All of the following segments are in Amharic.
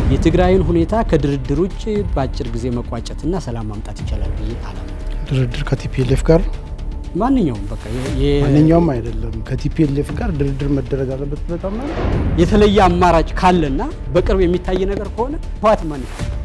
የትግራይን ሁኔታ ከድርድር ውጭ በአጭር ጊዜ መቋጨትና ሰላም ማምጣት ይቻላል ብዬ አላምንም። ድርድር ከቲፒኤልኤፍ ጋር ማንኛውም በቃ የ- ማንኛውም አይደለም ከቲፒኤልኤፍ ጋር ድርድር መደረግ አለበት። በጣም ነው የተለየ አማራጭ ካለና በቅርብ የሚታይ ነገር ከሆነ ህወሓት ማን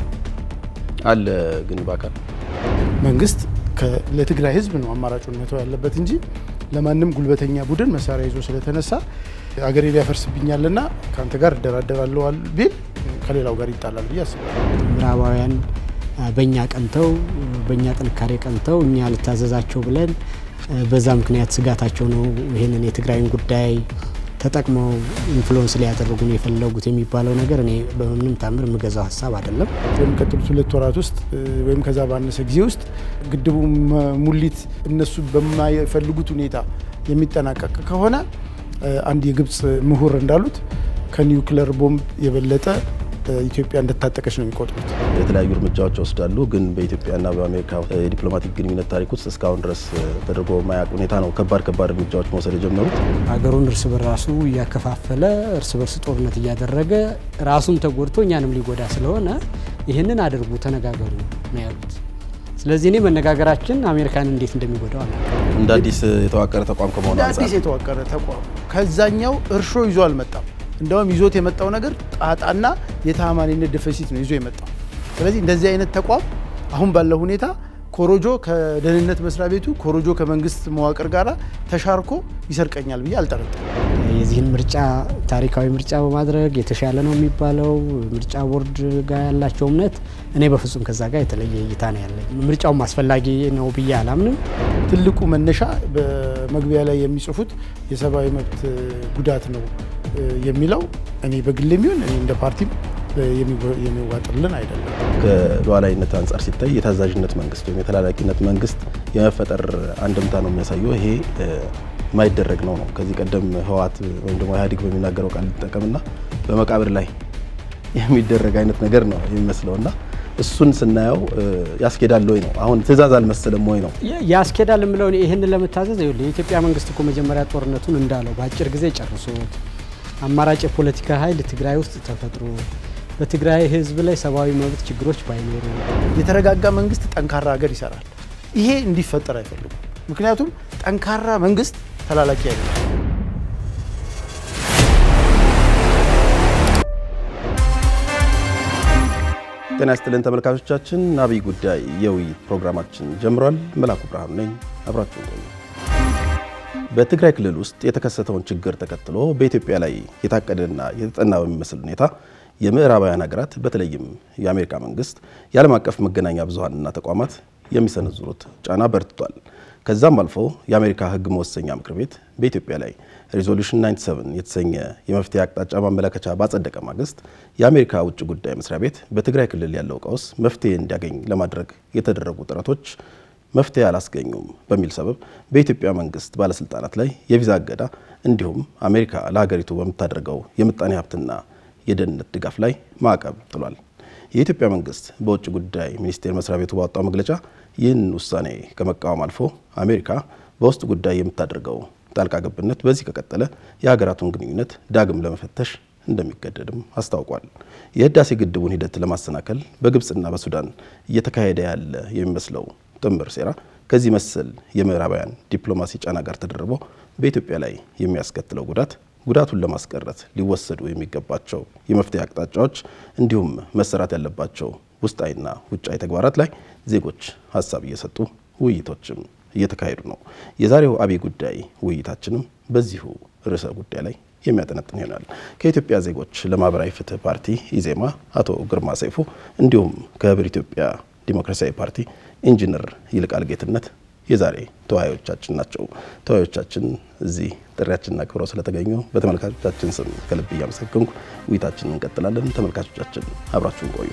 አለ ግን በአካል መንግስት ከ- ለትግራይ ህዝብ ነው አማራጩን መተው ያለበት እንጂ ለማንም ጉልበተኛ ቡድን መሳሪያ ይዞ ስለተነሳ አገሬ ሊያፈርስብኛልና ከአንተ ጋር እደራደራለሁ ቢል ከሌላው ጋር ይጣላል ብዬ አስባለሁ። ምዕራባውያን አ፣ በእኛ ቀንተው በእኛ ጥንካሬ ቀንተው እኛ ልታዘዛቸው ብለን አ፣ በዛ ምክንያት ስጋታቸው ነው ይህንን የትግራይን ጉዳይ ተጠቅመው ኢንፍሉወንስ ሊያደርጉን የፈለጉት የሚባለው ነገር እኔ በምንም ታምር የምገዛው ሀሳብ አይደለም። በሚቀጥሉት ሁለት ወራት ውስጥ እ፣ ወይም ከዛ ባነሰ ጊዜ ውስጥ ግድቡ መ- ሙሊት እነሱ በማይፈልጉት ሁኔታ የሚጠናቀቅ ከሆነ እ፣ አንድ የግብፅ ምሁር እንዳሉት ከኒውክለር ቦምብ የበለጠ እ፣ ኢትዮጵያ እንደታጠቀች ነው የሚቆጥሩት። የተለያዩ እርምጃዎች ይወስዳሉ። ግን በኢትዮጵያና በአሜሪካ የዲፕሎማቲክ ግንኙነት ታሪክ ውስጥ እስካሁን ድረስ ተደርጎ የማያውቅ ሁኔታ ነው ከባድ ከባድ እርምጃዎች መውሰድ የጀመሩት። ሀገሩን እርስ በራሱ እያከፋፈለ እርስ በርስ ጦርነት እያደረገ ራሱን ተጎድቶ እኛንም ሊጎዳ ስለሆነ ይህንን አድርጉ፣ ተነጋገሩ ነው ያሉት። ስለዚህ እኔ መነጋገራችን አሜሪካን እንዴት እንደሚጎዳው አለ እንደ አዲስ የተዋቀረ ተቋም ከመሆኑ እንደ አዲስ አንጻር የተዋቀረ ተቋም ከዛኛው እርሾ ይዞ አልመጣም። እንደውም ይዞት የመጣው ነገር ጣጣና የተአማኒነት ደፈሲት ነው ይዞ የመጣው። ስለዚህ እንደዚህ አይነት ተቋም አሁን ባለው ሁኔታ ኮሮጆ ከደህንነት መስሪያ ቤቱ ኮሮጆ ከመንግስት መዋቅር ጋር ተሻርኮ ይሰርቀኛል ብዬ አልጠረጥርም። የዚህን ምርጫ ታሪካዊ ምርጫ በማድረግ የተሻለ ነው የሚባለው ምርጫ ቦርድ ጋር ያላቸው እምነት እኔ በፍጹም ከዛ ጋር የተለየ እይታ ነው ያለኝ። ምርጫውም አስፈላጊ ነው ብዬ አላምንም። ትልቁ መነሻ በመግቢያ ላይ የሚጽፉት የሰብአዊ መብት ጉዳት ነው እ፣ የሚለው እኔ በግል የሚሆን እኔ እንደ ፓርቲም እ፣ የሚወ- የሚዋጥልን አይደለም። ከሉዓላዊነት አንጻር ሲታይ የታዛዥነት መንግስት ወይም የተላላኪነት መንግስት የመፈጠር አንድምታ ነው የሚያሳየው። ይሄ እ፣ የማይደረግ ነው ነው ከዚህ ቀደም ህወሓት ወይም ደግሞ ኢህአዴግ በሚናገረው ቃል ሊጠቀምና በመቃብር ላይ የሚደረግ አይነት ነገር ነው የሚመስለው እና እሱን ስናየው እ፣ ያስኬዳል ወይ ነው አሁን ትእዛዝ አልመሰለም ወይ ነው ያ- ያስኬዳል የምለው እኔ ይህንን ለመታዘዝ ይኸውልህ የኢትዮጵያ መንግስት እኮ መጀመሪያ ጦርነቱን እንዳለው በአጭር ጊዜ ጨርሶት አማራጭ የፖለቲካ ኃይል ትግራይ ውስጥ ተፈጥሮ በትግራይ ህዝብ ላይ ሰብአዊ መብት ችግሮች ባይኖሩ የተረጋጋ መንግስት ጠንካራ ሀገር ይሰራል። ይሄ እንዲፈጠር አይፈልጉም። ምክንያቱም ጠንካራ መንግስት ተላላኪ አይደለም። ጤና ይስጥልን ተመልካቾቻችን፣ አብይ ጉዳይ የውይይት ፕሮግራማችን ጀምሯል። መላኩ ብርሃኑ ነኝ። አብራችሁን ቆዩ። በትግራይ ክልል ውስጥ የተከሰተውን ችግር ተከትሎ በኢትዮጵያ ላይ የታቀደና የተጠና በሚመስል ሁኔታ የምዕራባውያን ሀገራት በተለይም የአሜሪካ መንግስት የዓለም አቀፍ መገናኛ ብዙኃንና ተቋማት የሚሰነዝሩት ጫና በርትቷል። ከዛም አልፎ የአሜሪካ ሕግ መወሰኛ ምክር ቤት በኢትዮጵያ ላይ ሪዞሉሽን 97 የተሰኘ የመፍትሄ አቅጣጫ ማመለከቻ ባጸደቀ ማግስት የአሜሪካ ውጭ ጉዳይ መስሪያ ቤት በትግራይ ክልል ያለው ቀውስ መፍትሄ እንዲያገኝ ለማድረግ የተደረጉ ጥረቶች መፍትሄ አላስገኙም በሚል ሰበብ በኢትዮጵያ መንግስት ባለስልጣናት ላይ የቪዛ እገዳ እንዲሁም አሜሪካ ለሀገሪቱ በምታደርገው የምጣኔ ሀብትና የደህንነት ድጋፍ ላይ ማዕቀብ ጥሏል። የኢትዮጵያ መንግስት በውጭ ጉዳይ ሚኒስቴር መስሪያ ቤቱ ባወጣው መግለጫ ይህን ውሳኔ ከመቃወም አልፎ አሜሪካ በውስጥ ጉዳይ የምታደርገው ጣልቃ ገብነት በዚህ ከቀጠለ የሀገራቱን ግንኙነት ዳግም ለመፈተሽ እንደሚገደድም አስታውቋል። የህዳሴ ግድቡን ሂደት ለማሰናከል በግብፅና በሱዳን እየተካሄደ ያለ የሚመስለው ጥምር ሴራ ከዚህ መሰል የምዕራባውያን ዲፕሎማሲ ጫና ጋር ተደርቦ በኢትዮጵያ ላይ የሚያስከትለው ጉዳት ጉዳቱን ለማስቀረት ሊወሰዱ የሚገባቸው የመፍትሄ አቅጣጫዎች እንዲሁም መሰራት ያለባቸው ውስጣዊና ውጫዊ ተግባራት ላይ ዜጎች ሀሳብ እየሰጡ ውይይቶችም እየተካሄዱ ነው። የዛሬው አብይ ጉዳይ ውይይታችንም በዚሁ ርዕሰ ጉዳይ ላይ የሚያጠነጥን ይሆናል። ከኢትዮጵያ ዜጎች ለማህበራዊ ፍትህ ፓርቲ ኢዜማ አቶ ግርማ ሰይፉ እንዲሁም ከህብር ኢትዮጵያ ዲሞክራሲያዊ ፓርቲ ኢንጂነር ይልቃል ጌትነት የዛሬ ተወያዮቻችን ናቸው። ተወያዮቻችን እዚህ ጥሪያችንን አክብረው ስለተገኙ በተመልካቾቻችን ስም ከልብ እያመሰገንኩ ውይይታችንን እንቀጥላለን። ተመልካቾቻችን አብራችሁን ቆዩ።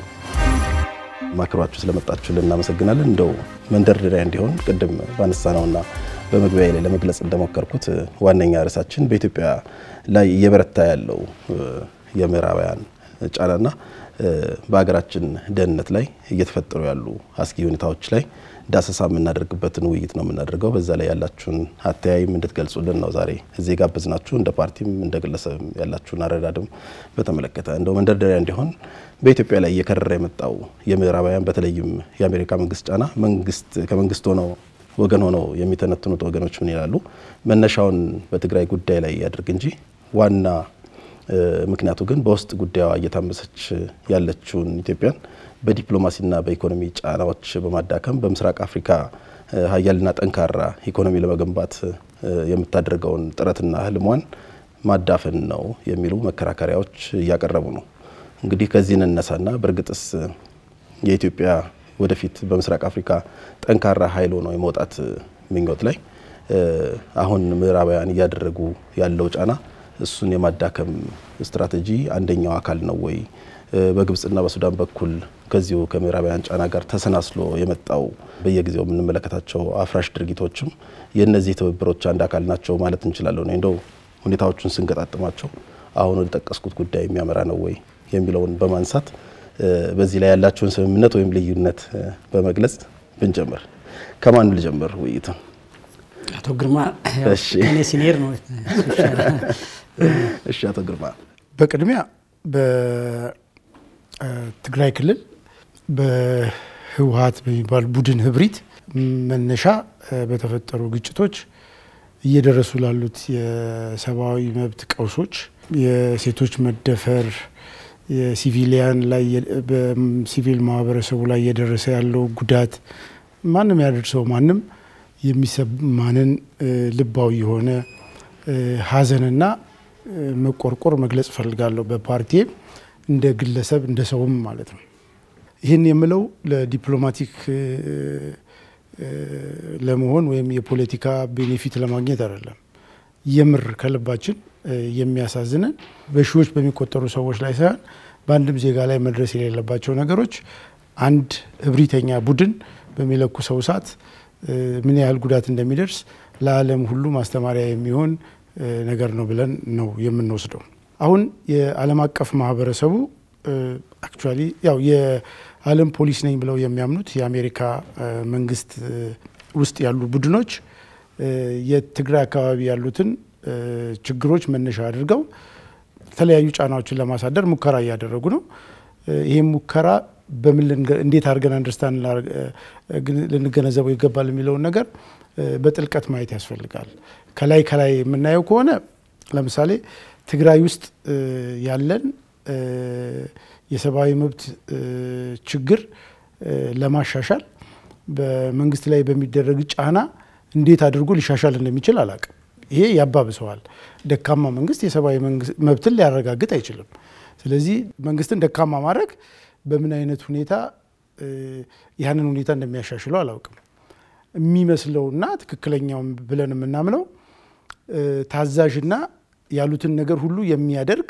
ማክሯችሁ ስለመጣችሁ እናመሰግናለን። እንደው መንደርደሪያ እንዲሆን ቅድም ባነሳነውና በመግቢያ ላይ ለመግለጽ እንደሞከርኩት ዋነኛ ርዕሳችን በኢትዮጵያ ላይ እየበረታ ያለው የምዕራባውያን ጫናና በሀገራችን ደህንነት ላይ እየተፈጠሩ ያሉ አስጊ ሁኔታዎች ላይ ዳሰሳ የምናደርግበትን ውይይት ነው የምናደርገው። በዛ ላይ ያላችሁን አተያይም እንድትገልጹልን ነው ዛሬ እዚህ ጋበዝናችሁ። እንደ ፓርቲም እንደ ግለሰብም ያላችሁን አረዳድም በተመለከተ እንደው መንደርደሪያ እንዲሆን በኢትዮጵያ ላይ እየከረረ የመጣው የምዕራባውያን በተለይም የአሜሪካ መንግስት ጫና መንግስት ከመንግስት ሆነው ወገን ሆነው የሚተነትኑት ወገኖች ምን ይላሉ? መነሻውን በትግራይ ጉዳይ ላይ ያድርግ እንጂ ዋና ምክንያቱ ግን በውስጥ ጉዳዩ እየታመሰች ያለችውን ኢትዮጵያን በዲፕሎማሲና በኢኮኖሚ ጫናዎች በማዳከም በምስራቅ አፍሪካ ሀያልና ጠንካራ ኢኮኖሚ ለመገንባት የምታደርገውን ጥረትና ህልሟን ማዳፈን ነው የሚሉ መከራከሪያዎች እያቀረቡ ነው። እንግዲህ ከዚህ እንነሳና በእርግጥስ የኢትዮጵያ ወደፊት በምስራቅ አፍሪካ ጠንካራ ኃይል ሆኖ የመውጣት ምኞት ላይ አሁን ምዕራባውያን እያደረጉ ያለው ጫና እሱን የማዳከም ስትራቴጂ አንደኛው አካል ነው ወይ? በግብጽና በሱዳን በኩል ከዚሁ ከምዕራባውያን ጫና ጋር ተሰናስሎ የመጣው በየጊዜው የምንመለከታቸው አፍራሽ ድርጊቶችም የእነዚህ ትብብሮች አንድ አካል ናቸው ማለት እንችላለን። እንደው ሁኔታዎቹን ስንገጣጥማቸው አሁን ወደ ጠቀስኩት ጉዳይ የሚያመራ ነው ወይ የሚለውን በማንሳት በዚህ ላይ ያላችሁን ስምምነት ወይም ልዩነት በመግለጽ ብንጀምር ከማን ልጀምር? ውይይት አቶ ግርማ እሺ። እኔ ሲኒየር ነው። እሺ፣ አቶ ግርማ በቅድሚያ በትግራይ ክልል በህወሀት በሚባል ቡድን ህብሪት መነሻ በተፈጠሩ ግጭቶች እየደረሱ ላሉት የሰብአዊ መብት ቀውሶች፣ የሴቶች መደፈር፣ የሲቪሊያን ላይ በሲቪል ማህበረሰቡ ላይ እየደረሰ ያለው ጉዳት ማንም ያደርሰው ማንም የሚሰማንን ልባዊ የሆነ ሀዘንና መቆርቆር መግለጽ እፈልጋለሁ። በፓርቲም እንደ ግለሰብ እንደ ሰውም ማለት ነው። ይህን የምለው ለዲፕሎማቲክ ለመሆን ወይም የፖለቲካ ቤኔፊት ለማግኘት አይደለም። የምር ከልባችን የሚያሳዝነን በሺዎች በሚቆጠሩ ሰዎች ላይ ሳይሆን በአንድም ዜጋ ላይ መድረስ የሌለባቸው ነገሮች አንድ እብሪተኛ ቡድን በሚለኩሰው እሳት ምን ያህል ጉዳት እንደሚደርስ ለዓለም ሁሉ ማስተማሪያ የሚሆን ነገር ነው ብለን ነው የምንወስደው። አሁን የዓለም አቀፍ ማህበረሰቡ አክቹዋሊ ያው የዓለም ፖሊስ ነኝ ብለው የሚያምኑት የአሜሪካ መንግስት ውስጥ ያሉ ቡድኖች የትግራይ አካባቢ ያሉትን ችግሮች መነሻ አድርገው የተለያዩ ጫናዎችን ለማሳደር ሙከራ እያደረጉ ነው። ይህም ሙከራ በምን እንዴት አድርገን አንደርስታንድ ልንገነዘበው ይገባል የሚለውን ነገር በጥልቀት ማየት ያስፈልጋል። ከላይ ከላይ የምናየው ከሆነ ለምሳሌ ትግራይ ውስጥ ያለን የሰብአዊ መብት ችግር ለማሻሻል በመንግስት ላይ በሚደረግ ጫና እንዴት አድርጎ ሊሻሻል እንደሚችል አላቅም። ይሄ ያባብሰዋል። ደካማ መንግስት የሰብአዊ መብትን ሊያረጋግጥ አይችልም። ስለዚህ መንግስትን ደካማ ማድረግ በምን አይነት ሁኔታ ያንን ሁኔታ እንደሚያሻሽለው አላውቅም። የሚመስለውና ትክክለኛውም ብለን የምናምነው ታዛዥና ያሉትን ነገር ሁሉ የሚያደርግ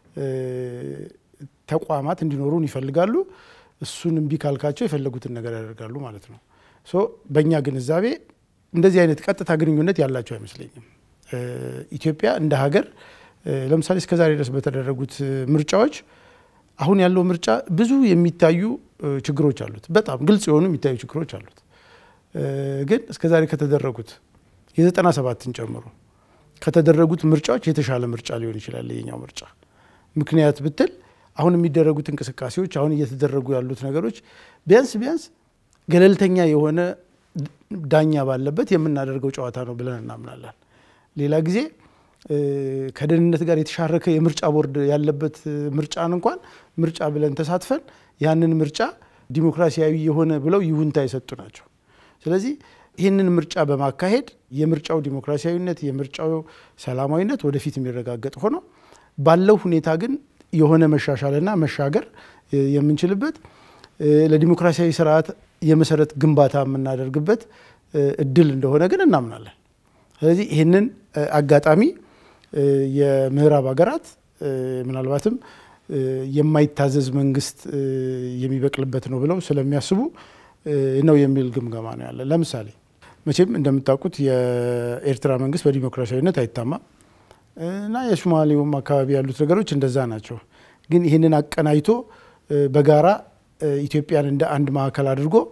ተቋማት እንዲኖሩን ይፈልጋሉ። እሱን እምቢ ካልካቸው የፈለጉትን ነገር ያደርጋሉ ማለት ነው። ሶ በእኛ ግንዛቤ እንደዚህ አይነት ቀጥታ ግንኙነት ያላቸው አይመስለኝም። ኢትዮጵያ እንደ ሀገር ለምሳሌ እስከዛሬ ድረስ በተደረጉት ምርጫዎች አሁን ያለው ምርጫ ብዙ የሚታዩ ችግሮች አሉት። በጣም ግልጽ የሆኑ የሚታዩ ችግሮች አሉት። ግን እስከዛሬ ከተደረጉት የዘጠና ሰባትን ጨምሮ ከተደረጉት ምርጫዎች የተሻለ ምርጫ ሊሆን ይችላል የኛው ምርጫ። ምክንያት ብትል አሁን የሚደረጉት እንቅስቃሴዎች፣ አሁን እየተደረጉ ያሉት ነገሮች ቢያንስ ቢያንስ ገለልተኛ የሆነ ዳኛ ባለበት የምናደርገው ጨዋታ ነው ብለን እናምናለን። ሌላ ጊዜ ከደህንነት ጋር የተሻረከ የምርጫ ቦርድ ያለበት ምርጫን እንኳን ምርጫ ብለን ተሳትፈን ያንን ምርጫ ዲሞክራሲያዊ የሆነ ብለው ይሁንታ የሰጡ ናቸው። ስለዚህ ይህንን ምርጫ በማካሄድ የምርጫው ዲሞክራሲያዊነት የምርጫው ሰላማዊነት ወደፊት የሚረጋገጥ ሆኖ ባለው ሁኔታ ግን የሆነ መሻሻልና መሻገር የምንችልበት ለዲሞክራሲያዊ ስርዓት የመሰረት ግንባታ የምናደርግበት እድል እንደሆነ ግን እናምናለን። ስለዚህ ይህንን አጋጣሚ የምዕራብ ሀገራት ምናልባትም የማይታዘዝ መንግስት የሚበቅልበት ነው ብለው ስለሚያስቡ ነው የሚል ግምገማ ነው ያለ። ለምሳሌ መቼም እንደምታውቁት የኤርትራ መንግስት በዲሞክራሲያዊነት አይታማም እና የሶማሌውም አካባቢ ያሉት ነገሮች እንደዛ ናቸው። ግን ይህንን አቀናጅቶ በጋራ ኢትዮጵያን እንደ አንድ ማዕከል አድርጎ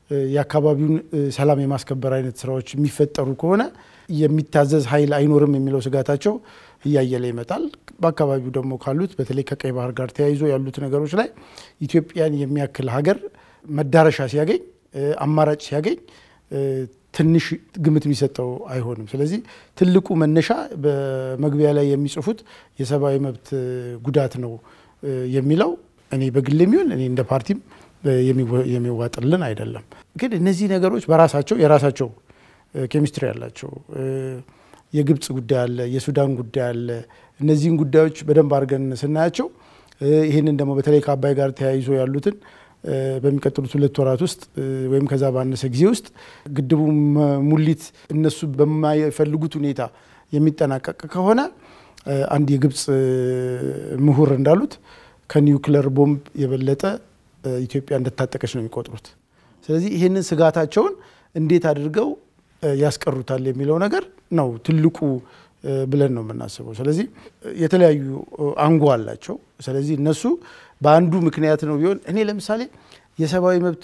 የአካባቢውን ሰላም የማስከበር አይነት ስራዎች የሚፈጠሩ ከሆነ የሚታዘዝ ኃይል አይኖርም የሚለው ስጋታቸው እያየለ ይመጣል። በአካባቢው ደግሞ ካሉት በተለይ ከቀይ ባህር ጋር ተያይዞ ያሉት ነገሮች ላይ ኢትዮጵያን የሚያክል ሀገር መዳረሻ ሲያገኝ አማራጭ ሲያገኝ ትንሽ ግምት የሚሰጠው አይሆንም። ስለዚህ ትልቁ መነሻ በመግቢያ ላይ የሚጽፉት የሰብአዊ መብት ጉዳት ነው የሚለው እኔ በግል የሚሆን እኔ እንደ ፓርቲም የሚዋጥልን አይደለም። ግን እነዚህ ነገሮች በራሳቸው የራሳቸው ኬሚስትሪ ያላቸው የግብፅ ጉዳይ አለ፣ የሱዳን ጉዳይ አለ። እነዚህን ጉዳዮች በደንብ አድርገን ስናያቸው ይህንን ደግሞ በተለይ ከአባይ ጋር ተያይዞ ያሉትን በሚቀጥሉት ሁለት ወራት ውስጥ ወይም ከዛ ባነሰ ጊዜ ውስጥ ግድቡ ሙሊት እነሱ በማይፈልጉት ሁኔታ የሚጠናቀቅ ከሆነ አንድ የግብፅ ምሁር እንዳሉት ከኒውክለር ቦምብ የበለጠ ኢትዮጵያ እንደታጠቀች ነው የሚቆጥሩት። ስለዚህ ይህንን ስጋታቸውን እንዴት አድርገው ያስቀሩታል የሚለው ነገር ነው ትልቁ ብለን ነው የምናስበው። ስለዚህ የተለያዩ አንጓ አላቸው። ስለዚህ እነሱ በአንዱ ምክንያት ነው ቢሆን እኔ ለምሳሌ የሰብአዊ መብት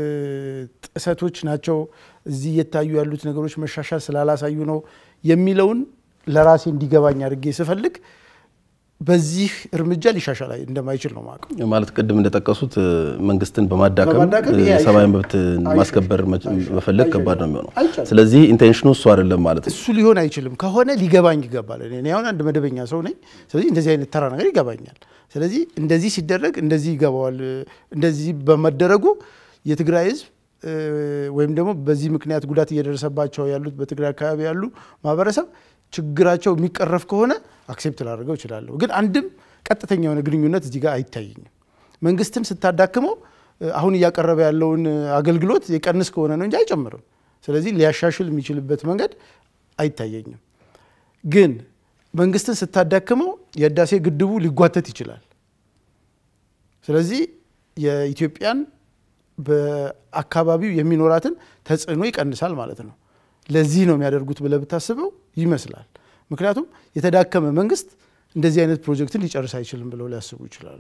ጥሰቶች ናቸው እዚህ እየታዩ ያሉት ነገሮች መሻሻል ስላላሳዩ ነው የሚለውን ለራሴ እንዲገባኝ አድርጌ ስፈልግ በዚህ እርምጃ ሊሻሻል እንደማይችል ነው ማቀው። ማለት ቅድም እንደጠቀሱት መንግስትን በማዳከም በማዳከም ይሄ የሰብአዊ አይሻልም። መብት ማስከበር መፈለግ ከባድ ነው የሚሆነው። አይቻልም። ስለዚህ ኢንቴንሽኑ እሱ አይደለም ማለት ነው። እሱ ሊሆን አይችልም። ከሆነ ሊገባኝ ይገባል። እኔ አሁን አንድ መደበኛ ሰው ነኝ። ስለዚህ እንደዚህ አይነት ተራ ነገር ይገባኛል። ስለዚህ እንደዚህ ሲደረግ እንደዚህ ይገባዋል። እንደዚህ በመደረጉ የትግራይ ህዝብ ወይም ደግሞ በዚህ ምክንያት ጉዳት እየደረሰባቸው ያሉት በትግራይ አካባቢ ያሉ ማህበረሰብ ችግራቸው የሚቀረፍ ከሆነ አክሴፕት ላደርገው እችላለሁ። ግን አንድም ቀጥተኛ የሆነ ግንኙነት እዚህ ጋር አይታይኝም። መንግስትን ስታዳክመው አሁን እያቀረበ ያለውን አገልግሎት የቀንስ ከሆነ ነው እንጂ አይጨምርም። ስለዚህ ሊያሻሽል የሚችልበት መንገድ አይታየኝም። ግን መንግስትን ስታዳክመው የህዳሴ ግድቡ ሊጓተት ይችላል። ስለዚህ የኢትዮጵያን በአካባቢው የሚኖራትን ተጽዕኖ ይቀንሳል ማለት ነው። ለዚህ ነው የሚያደርጉት ብለህ ብታስበው ይመስላል። ምክንያቱም የተዳከመ መንግስት እንደዚህ አይነት ፕሮጀክትን ሊጨርስ አይችልም ብለው ሊያስቡ ይችላሉ።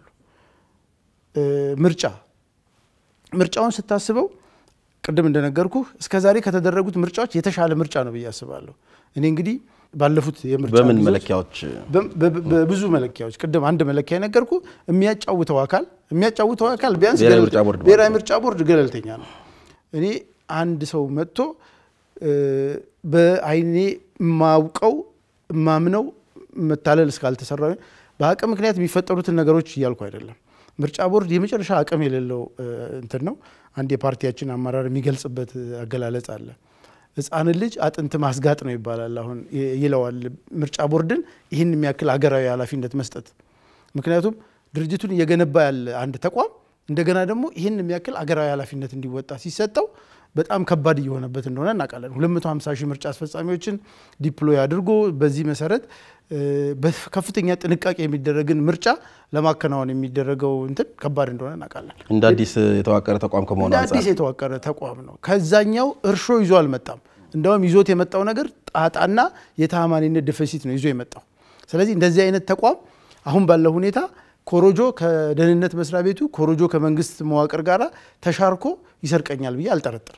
ምርጫ ምርጫውን ስታስበው ቅድም እንደነገርኩ እስከ ዛሬ ከተደረጉት ምርጫዎች የተሻለ ምርጫ ነው ብዬ አስባለሁ። እኔ እንግዲህ ባለፉት የምርጫ በምን ጊዜዎች መለኪያዎች በ- በ- በብዙ መለኪያዎች ቅድም አንድ መለኪያ የነገርኩ የሚያጫውተው አካል የሚያጫውተው አካል ቢያንስ ብሔራዊ ገለልተ- ምርጫ ቦርድ ማለት ብሔራዊ ነው። ምርጫ ቦርድ ገለልተኛ ነው። እኔ አንድ ሰው መጥቶ እ፣ በአይኔ የማውቀው የማምነው መታለል እስካልተሰራ በአቅም ምክንያት የሚፈጠሩትን ነገሮች እያልኩ አይደለም። ምርጫ ቦርድ የመጨረሻ አቅም የሌለው እ፣ እንትን ነው። አንድ የፓርቲያችን አመራር የሚገልጽበት አገላለጽ አለ። ሕፃንን ልጅ አጥንት ማስጋጥ ነው ይባላል። አሁን ይ- ይለዋል ምርጫ ቦርድን ይህን የሚያክል አገራዊ ኃላፊነት መስጠት። ምክንያቱም ድርጅቱን እየገነባ ያለ አንድ ተቋም እንደገና ደግሞ ይህን የሚያክል አገራዊ ኃላፊነት እንዲወጣ ሲሰጠው በጣም ከባድ እየሆነበት እንደሆነ እናውቃለን። 250 ሺህ ምርጫ አስፈጻሚዎችን ዲፕሎይ አድርጎ በዚህ መሰረት እ፣ በከፍተኛ ጥንቃቄ የሚደረግን ምርጫ ለማከናወን የሚደረገው እንትን ከባድ እንደሆነ እናውቃለን። እንደ አዲስ የተዋቀረ ተቋም ከመሆኑ እንደ አንጻር አዲስ የተዋቀረ ተቋም ነው። ከዛኛው እርሾ ይዞ አልመጣም። እንደውም ይዞት የመጣው ነገር ጣጣና የተአማኒነት ደፊሲት ነው ይዞ የመጣው። ስለዚህ እንደዚህ አይነት ተቋም አሁን ባለው ሁኔታ ኮሮጆ ከደህንነት መስሪያ ቤቱ ኮሮጆ ከመንግስት መዋቅር ጋር ተሻርኮ ይሰርቀኛል ብዬ አልጠረጥርም።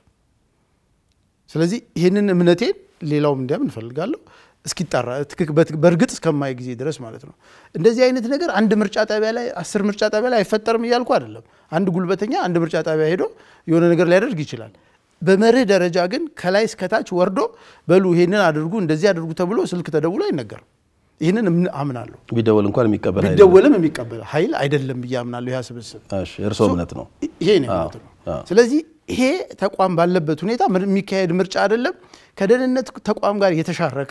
ስለዚህ ይህንን እምነቴን ሌላውም እንዲያምን እንፈልጋለሁ እስኪጣራ ትክክ- በት- በእርግጥ እስከማይ ጊዜ ድረስ ማለት ነው። እንደዚህ አይነት ነገር አንድ ምርጫ ጣቢያ ላይ አስር ምርጫ ጣቢያ ላይ አይፈጠርም እያልኩ አይደለም። አንድ ጉልበተኛ አንድ ምርጫ ጣቢያ ሄዶ የሆነ ነገር ሊያደርግ ይችላል። በመርህ ደረጃ ግን ከላይ እስከታች ወርዶ በሉ ይሄንን አድርጉ እንደዚህ አድርጉ ተብሎ ስልክ ተደውሎ አይነገርም። ይህንን እምን- አምናለሁ። ቢደወል እንኳን የሚቀበል አይደለም። ቢደወልም የሚቀበል ኃይል አይደለም ብዬ አምናለሁ። ያ ስብስብ እሺ፣ የእርስዎ እምነት ነው። ይሄ ነው አዎ፣ እምነት ነው። አዎ። ስለዚህ ይሄ ተቋም ባለበት ሁኔታ ምር- የሚካሄድ ምርጫ አይደለም። ከደህንነት ተቋም ጋር የተሻረከ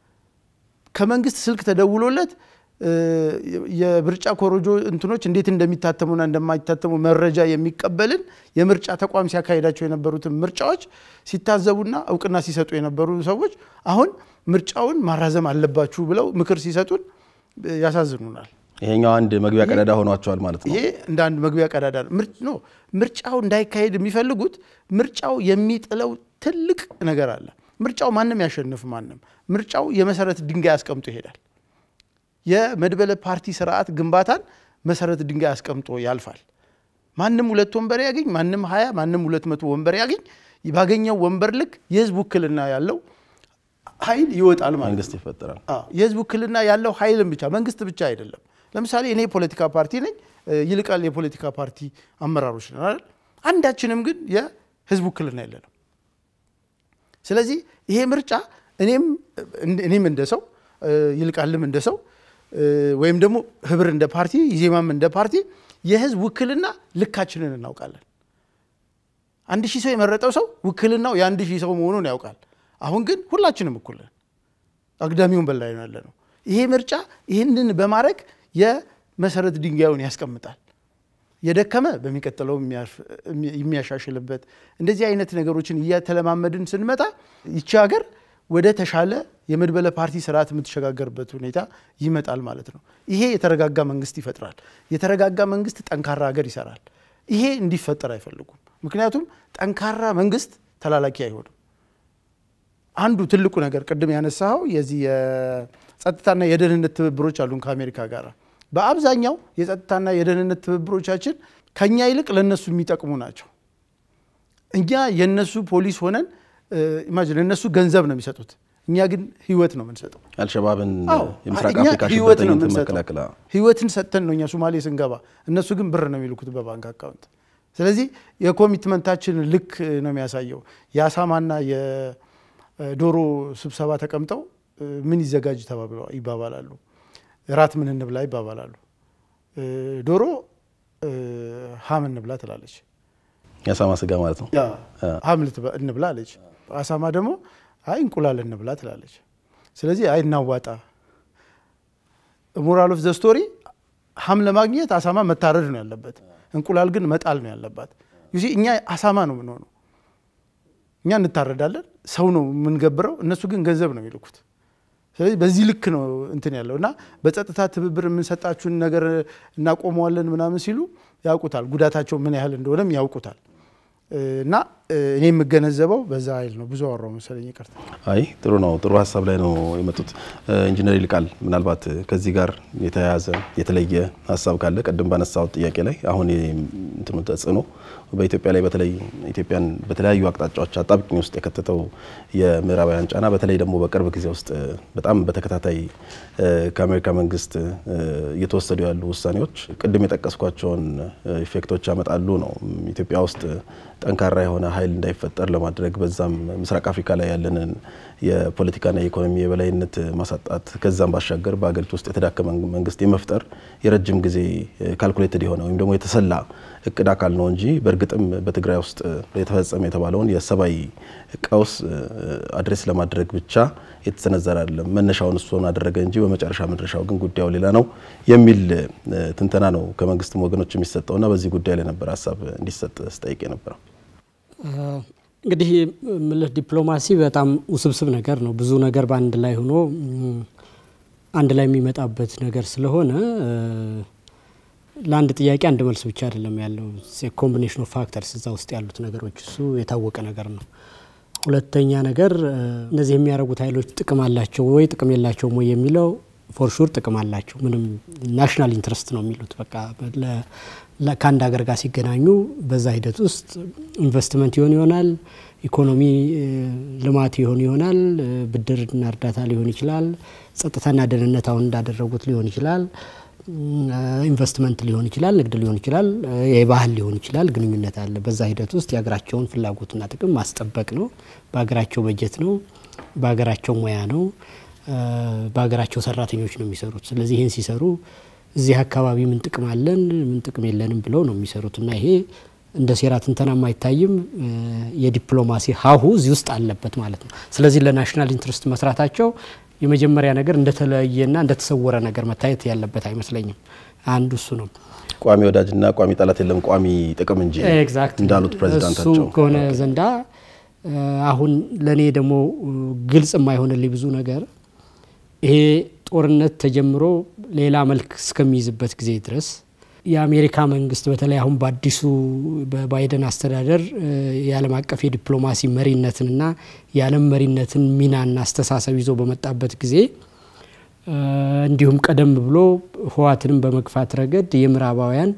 ከመንግስት ስልክ ተደውሎለት እ፣ የምርጫ ኮሮጆ እንትኖች እንዴት እንደሚታተሙና እንደማይታተሙ መረጃ የሚቀበልን የምርጫ ተቋም ሲያካሂዳቸው የነበሩትን ምርጫዎች ሲታዘቡና እውቅና ሲሰጡ የነበሩ ሰዎች አሁን ምርጫውን ማራዘም አለባችሁ ብለው ምክር ሲሰጡን እ፣ ያሳዝኑናል። ይሄኛው አንድ መግቢያ ቀዳዳ ሆኗቸዋል ማለት ነው። ይሄ እንደ አንድ መግቢያ ቀዳዳ ነው። ምርጭ ነው ምርጫው እንዳይካሄድ የሚፈልጉት ምርጫው የሚጥለው ትልቅ ነገር አለ። ምርጫው ማንም ያሸንፍ ማንም ምርጫው የመሰረት ድንጋይ አስቀምጦ ይሄዳል። የመድበለ ፓርቲ ስርዓት ግንባታን መሰረት ድንጋይ አስቀምጦ ያልፋል። ማንም ሁለት ወንበር ያገኝ፣ ማንም ሀያ ማንም ሁለት መቶ ወንበር ያገኝ፣ ባገኘው ወንበር ልክ የህዝብ ውክልና ያለው ኃይል ይወጣል ማለት ነው። መንግስት ይፈጠራል። አዎ፣ የህዝብ ውክልና ያለው ኃይልም ብቻ መንግስት ብቻ አይደለም። ለምሳሌ እኔ የፖለቲካ ፓርቲ ነኝ፣ ይልቃል የፖለቲካ ፓርቲ አመራሮች ነን አይደል? አንዳችንም ግን የህዝብ ውክልና የለንም። ስለዚህ ይሄ ምርጫ እኔም እኔም እንደ ሰው ይልቃልም እንደ ሰው ወይም ደግሞ ህብር እንደ ፓርቲ ኢዜማም እንደ ፓርቲ የህዝብ ውክልና ልካችንን እናውቃለን። አንድ ሺህ ሰው የመረጠው ሰው ውክልናው የአንድ ሺህ ሰው መሆኑን ያውቃል። አሁን ግን ሁላችንም እኩል ነን። አግዳሚውን በላይ ነው ያለ ነው። ይሄ ምርጫ ይህንን በማድረግ የመሰረት ድንጋዩን ያስቀምጣል። የደከመ በሚቀጥለው የሚያሻሽልበት እንደዚህ አይነት ነገሮችን እያተለማመድን ስንመጣ ይቺ ሀገር ወደ ተሻለ የመድበለ ፓርቲ ስርዓት የምትሸጋገርበት ሁኔታ ይመጣል ማለት ነው። ይሄ የተረጋጋ መንግስት ይፈጥራል። የተረጋጋ መንግስት ጠንካራ ሀገር ይሰራል። ይሄ እንዲፈጠር አይፈልጉም። ምክንያቱም ጠንካራ መንግስት ተላላኪ አይሆንም። አንዱ ትልቁ ነገር ቅድም ያነሳኸው የዚህ የጸጥታና የደህንነት ትብብሮች አሉን ከአሜሪካ ጋር። በአብዛኛው የጸጥታና የደህንነት ትብብሮቻችን ከኛ ይልቅ ለነሱ የሚጠቅሙ ናቸው። እኛ የነሱ ፖሊስ ሆነን ኢማጂን እነሱ ገንዘብ ነው የሚሰጡት፣ እኛ ግን ህይወት ነው የምንሰጠው። አልሸባብን አዎ፣ የምስራቅ እኛ አፍሪካ ህይወት ነው ሽብርተኝነትን የምንሰጠው። መከላከል ህይወትን ሰጥተን ነው እኛ ሶማሌ ስንገባ፣ እነሱ ግን ብር ነው የሚልኩት በባንክ አካውንት። ስለዚህ የኮሚትመንታችን ልክ ነው የሚያሳየው። የአሳማና የዶሮ ስብሰባ ተቀምጠው ምን ይዘጋጅ ተባብለው ይባባላሉ። እራት ምን እንብላ ይባባላሉ። ዶሮ ሀም እንብላ ትላለች። የአሳማ ስጋ ማለት ነው። ሀም ልትበ- እንብላ አለች። አሳማ ደግሞ አይ እንቁላል እንብላ ትላለች። ስለዚህ አይ እናዋጣ። ሞራል ኦፍ ዘ ስቶሪ ሀም ለማግኘት አሳማ መታረድ ነው ያለበት፣ እንቁላል ግን መጣል ነው ያለባት። ዩሲ እኛ አሳማ ነው የምንሆነው። እኛ እንታረዳለን፣ ሰው ነው የምንገብረው፣ እነሱ ግን ገንዘብ ነው የሚልኩት። ስለዚህ በዚህ ልክ ነው እንትን ያለው እና በጸጥታ ትብብር የምንሰጣችሁን ነገር እናቆመዋለን ምናምን ሲሉ ያውቁታል፣ ጉዳታቸው ምን ያህል እንደሆነም ያውቁታል። እና እኔ የምገነዘበው በዛ ኃይል ነው። ብዙ አወራው መሰለኝ፣ ይቅርታ። አይ ጥሩ ነው። ጥሩ ሀሳብ ላይ ነው የመጡት። ኢንጂነር ይልቃል ምናልባት ከዚህ ጋር የተያያዘ የተለየ ሀሳብ ካለ ቅድም ባነሳው ጥያቄ ላይ አሁን እንትኑ ተጽዕኖ በኢትዮጵያ ላይ በተለይ ኢትዮጵያን በተለያዩ አቅጣጫዎች አጣብቂኝ ውስጥ የከተተው የምዕራባውያን ጫና በተለይ ደግሞ በቅርብ ጊዜ ውስጥ በጣም በተከታታይ ከአሜሪካ መንግስት እየተወሰዱ ያሉ ውሳኔዎች ቅድም የጠቀስኳቸውን ኢፌክቶች ያመጣሉ ነው ኢትዮጵያ ውስጥ ጠንካራ የሆነ ኃይል እንዳይፈጠር ለማድረግ በዛም ምስራቅ አፍሪካ ላይ ያለንን የፖለቲካና የኢኮኖሚ የበላይነት ማሳጣት ከዛም ባሻገር በሀገሪቱ ውስጥ የተዳከመ መንግስት የመፍጠር የረጅም ጊዜ ካልኩሌትድ የሆነ ወይም ደግሞ የተሰላ እቅድ አካል ነው እንጂ በእርግጥም በትግራይ ውስጥ የተፈጸመ የተባለውን የሰብአዊ ቀውስ አድሬስ ለማድረግ ብቻ የተሰነዘረ አይደለም። መነሻውን እሱን አደረገ እንጂ በመጨረሻ መድረሻው ግን ጉዳዩ ሌላ ነው የሚል ትንተና ነው ከመንግስትም ወገኖች የሚሰጠውና በዚህ ጉዳይ ላይ ነበር ሀሳብ እንዲሰጥ ስጠይቅ የነበረው። እንግዲህ ምልህ ዲፕሎማሲ በጣም ውስብስብ ነገር ነው። ብዙ ነገር በአንድ ላይ ሆኖ አንድ ላይ የሚመጣበት ነገር ስለሆነ ለአንድ ጥያቄ አንድ መልስ ብቻ አይደለም ያለው። ኮምቢኔሽን ኦፍ ፋክተርስ እዛ ውስጥ ያሉት ነገሮች እሱ የታወቀ ነገር ነው። ሁለተኛ ነገር እነዚህ የሚያደርጉት ኃይሎች ጥቅም አላቸው ወይ ጥቅም የላቸውም ወይ የሚለው ፎርሹር ጥቅም አላቸው። ምንም ናሽናል ኢንትረስት ነው የሚሉት በቃ ከአንድ ሀገር ጋር ሲገናኙ በዛ ሂደት ውስጥ ኢንቨስትመንት ይሆን ይሆናል፣ ኢኮኖሚ ልማት ይሆን ይሆናል፣ ብድርና እርዳታ ሊሆን ይችላል፣ ጸጥታና ደህንነት አሁን እንዳደረጉት ሊሆን ይችላል፣ ኢንቨስትመንት ሊሆን ይችላል፣ ንግድ ሊሆን ይችላል፣ የባህል ሊሆን ይችላል። ግንኙነት አለ። በዛ ሂደት ውስጥ የሀገራቸውን ፍላጎትና ጥቅም ማስጠበቅ ነው። በሀገራቸው በጀት ነው፣ በሀገራቸው ሙያ ነው፣ በሀገራቸው ሰራተኞች ነው የሚሰሩት። ስለዚህ ይህን ሲሰሩ እዚህ አካባቢ ምን ጥቅም አለን ምን ጥቅም የለንም ብለው ነው የሚሰሩት እና ይሄ እንደ ሴራ ትንተናም አይታይም። የዲፕሎማሲ ሀሁ እዚህ ውስጥ አለበት ማለት ነው። ስለዚህ ለናሽናል ኢንትረስት መስራታቸው የመጀመሪያ ነገር እንደተለየና እንደተሰወረ ነገር መታየት ያለበት አይመስለኝም። አንዱ እሱ ነው። ቋሚ ወዳጅና ቋሚ ጠላት የለም ቋሚ ጥቅም እንጂ ኤግዛክት እንዳሉት ፕሬዚዳንታቸው እሱ ከሆነ ዘንዳ አሁን ለእኔ ደግሞ ግልጽ የማይሆንልኝ ብዙ ነገር ይሄ ጦርነት ተጀምሮ ሌላ መልክ እስከሚይዝበት ጊዜ ድረስ የአሜሪካ መንግስት በተለይ አሁን በአዲሱ በባይደን አስተዳደር የዓለም አቀፍ የዲፕሎማሲ መሪነትንና የዓለም መሪነትን ሚናና አስተሳሰብ ይዞ በመጣበት ጊዜ እንዲሁም ቀደም ብሎ ህወሓትንም በመግፋት ረገድ የምዕራባውያን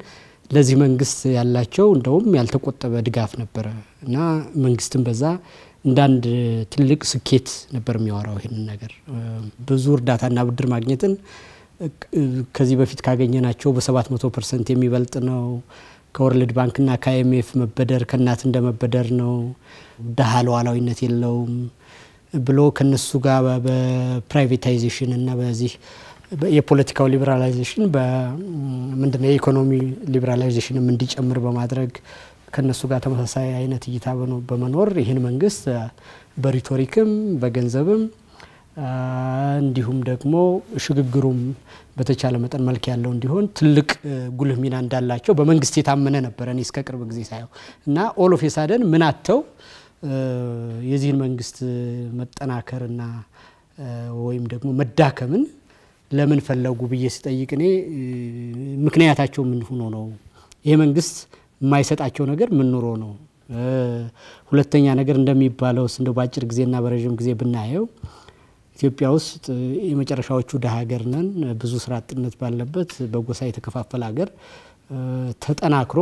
ለዚህ መንግስት ያላቸው እንደውም ያልተቆጠበ ድጋፍ ነበረ እና መንግስትም በዛ እንደ አንድ ትልቅ ስኬት ነበር የሚያወራው ይህንን ነገር ብዙ እርዳታና ብድር ማግኘትን ከዚህ በፊት ካገኘናቸው በሰባት መቶ ፐርሰንት የሚበልጥ ነው። ከወርልድ ባንክና ከአይኤምኤፍ መበደር ከእናት እንደ መበደር ነው። ድሀ ሉዓላዊነት የለውም ብሎ ከነሱ ጋር በፕራይቬታይዜሽን እና በዚህ የፖለቲካው ሊበራላይዜሽን ምንድነው የኢኮኖሚ ሊበራላይዜሽንም እንዲጨምር በማድረግ ከነሱ ጋር ተመሳሳይ አይነት እይታ በመኖር ይህን መንግስት በሪቶሪክም በገንዘብም እንዲሁም ደግሞ ሽግግሩም በተቻለ መጠን መልክ ያለው እንዲሆን ትልቅ ጉልህ ሚና እንዳላቸው በመንግስት የታመነ ነበረ። እኔ እስከ ቅርብ ጊዜ ሳየው እና ኦሎፍ የሳደን ምን አተው የዚህን መንግስት መጠናከርና ወይም ደግሞ መዳከምን ለምን ፈለጉ ብዬ ስጠይቅ እኔ ምክንያታቸው ምን ሆኖ ነው? ይሄ መንግስት የማይሰጣቸው ነገር ምን ኑሮ ነው? ሁለተኛ ነገር እንደሚባለው እንደው በአጭር ጊዜና በረዥም ጊዜ ብናየው ኢትዮጵያ ውስጥ የመጨረሻዎቹ ድሀ ሀገር ነን። ብዙ ስራ አጥነት ባለበት በጎሳ የተከፋፈለ ሀገር ተጠናክሮ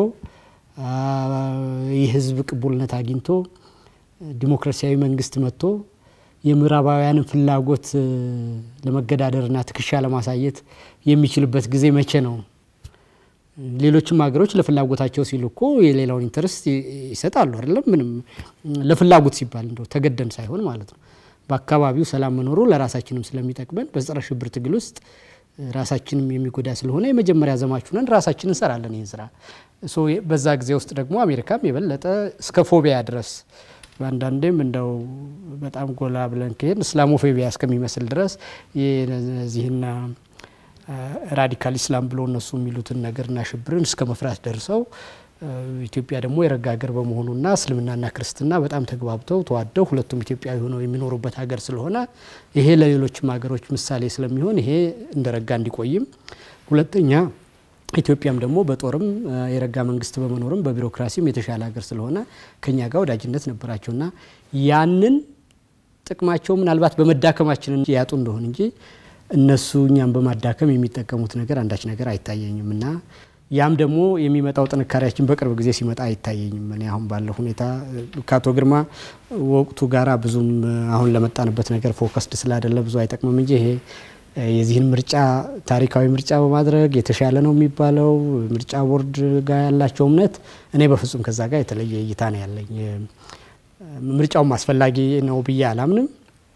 የህዝብ ቅቡልነት አግኝቶ ዲሞክራሲያዊ መንግስት መጥቶ የምዕራባውያንን ፍላጎት ለመገዳደርና ትከሻ ለማሳየት የሚችልበት ጊዜ መቼ ነው? ሌሎችም ሀገሮች ለፍላጎታቸው ሲሉ እኮ የሌላውን ኢንተረስት ይሰጣሉ አይደለም? ምንም ለፍላጎት ሲባል እንደው ተገደን ሳይሆን ማለት ነው። በአካባቢው ሰላም መኖሩ ለራሳችንም ስለሚጠቅመን በጸረ ሽብር ትግል ውስጥ ራሳችንም የሚጎዳ ስለሆነ የመጀመሪያ ዘማች ነን፣ ራሳችን እንሰራለን ይህን ስራ። በዛ ጊዜ ውስጥ ደግሞ አሜሪካም የበለጠ እስከ ፎቢያ ድረስ አንዳንዴም እንደው በጣም ጎላ ብለን ከሄድ እስላሞፎቢያ እስከሚመስል ድረስ የዚህና ራዲካል ኢስላም ብሎ እነሱ የሚሉትን ነገርና ሽብርን እስከ መፍራት ደርሰው ኢትዮጵያ ደግሞ የረጋ ሀገር በመሆኑና እስልምናና ክርስትና በጣም ተግባብተው ተዋደው ሁለቱም ኢትዮጵያዊ ሆነው የሚኖሩበት ሀገር ስለሆነ ይሄ ለሌሎችም ሀገሮች ምሳሌ ስለሚሆን ይሄ እንደረጋ እንዲቆይም፣ ሁለተኛ ኢትዮጵያም ደግሞ በጦርም የረጋ መንግስት በመኖርም በቢሮክራሲም የተሻለ ሀገር ስለሆነ ከኛ ጋር ወዳጅነት ነበራቸውና ያንን ጥቅማቸው ምናልባት በመዳከማችን ያጡ እንደሆን እንጂ እነሱ እኛም በማዳከም የሚጠቀሙት ነገር አንዳች ነገር አይታየኝም እና ያም ደግሞ የሚመጣው ጥንካሬያችን በቅርብ ጊዜ ሲመጣ አይታየኝም። እኔ አሁን ባለው ሁኔታ ከአቶ ግርማ ወቅቱ ጋራ ብዙም አሁን ለመጣንበት ነገር ፎከስድ ስላይደለ ብዙ አይጠቅምም እንጂ ይሄ የዚህን ምርጫ ታሪካዊ ምርጫ በማድረግ የተሻለ ነው የሚባለው ምርጫ ቦርድ ጋር ያላቸው እምነት እኔ በፍጹም ከዛ ጋር የተለየ እይታ ነው ያለኝ። ምርጫውም አስፈላጊ ነው ብዬ አላምንም።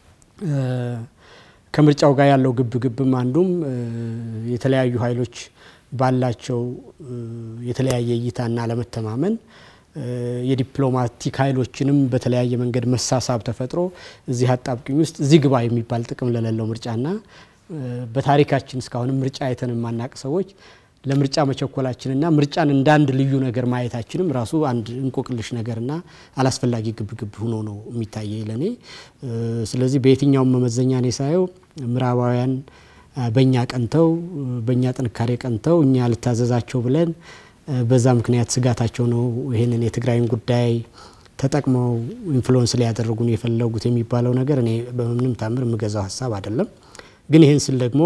ከምርጫው ጋር ያለው ግብ ግብም አንዱም የተለያዩ ኃይሎች ባላቸው የተለያየ እይታና አለመተማመን የዲፕሎማቲክ ኃይሎችንም በተለያየ መንገድ መሳሳብ ተፈጥሮ እዚህ አጣብቂኝ ውስጥ እዚህ ግባ የሚባል ጥቅም ለሌለው ምርጫና በታሪካችን እስካሁንም ምርጫ አይተን የማናቅ ሰዎች ለምርጫ መቸኮላችንና ምርጫን እንደ አንድ ልዩ ነገር ማየታችንም ራሱ አንድ እንቆቅልሽ ነገርና አላስፈላጊ ግብግብ ሆኖ ነው የሚታየኝ ለእኔ። ስለዚህ በየትኛውም መመዘኛ እኔ ሳየው ምዕራባውያን በእኛ ቀንተው በእኛ ጥንካሬ ቀንተው እኛ ልታዘዛቸው ብለን በዛ ምክንያት ስጋታቸው ነው ይህንን የትግራይን ጉዳይ ተጠቅመው ኢንፍሉወንስ ሊያደርጉን የፈለጉት የሚባለው ነገር እኔ በምንም ታምር የምገዛው ሀሳብ አይደለም። ግን ይህን ስል ደግሞ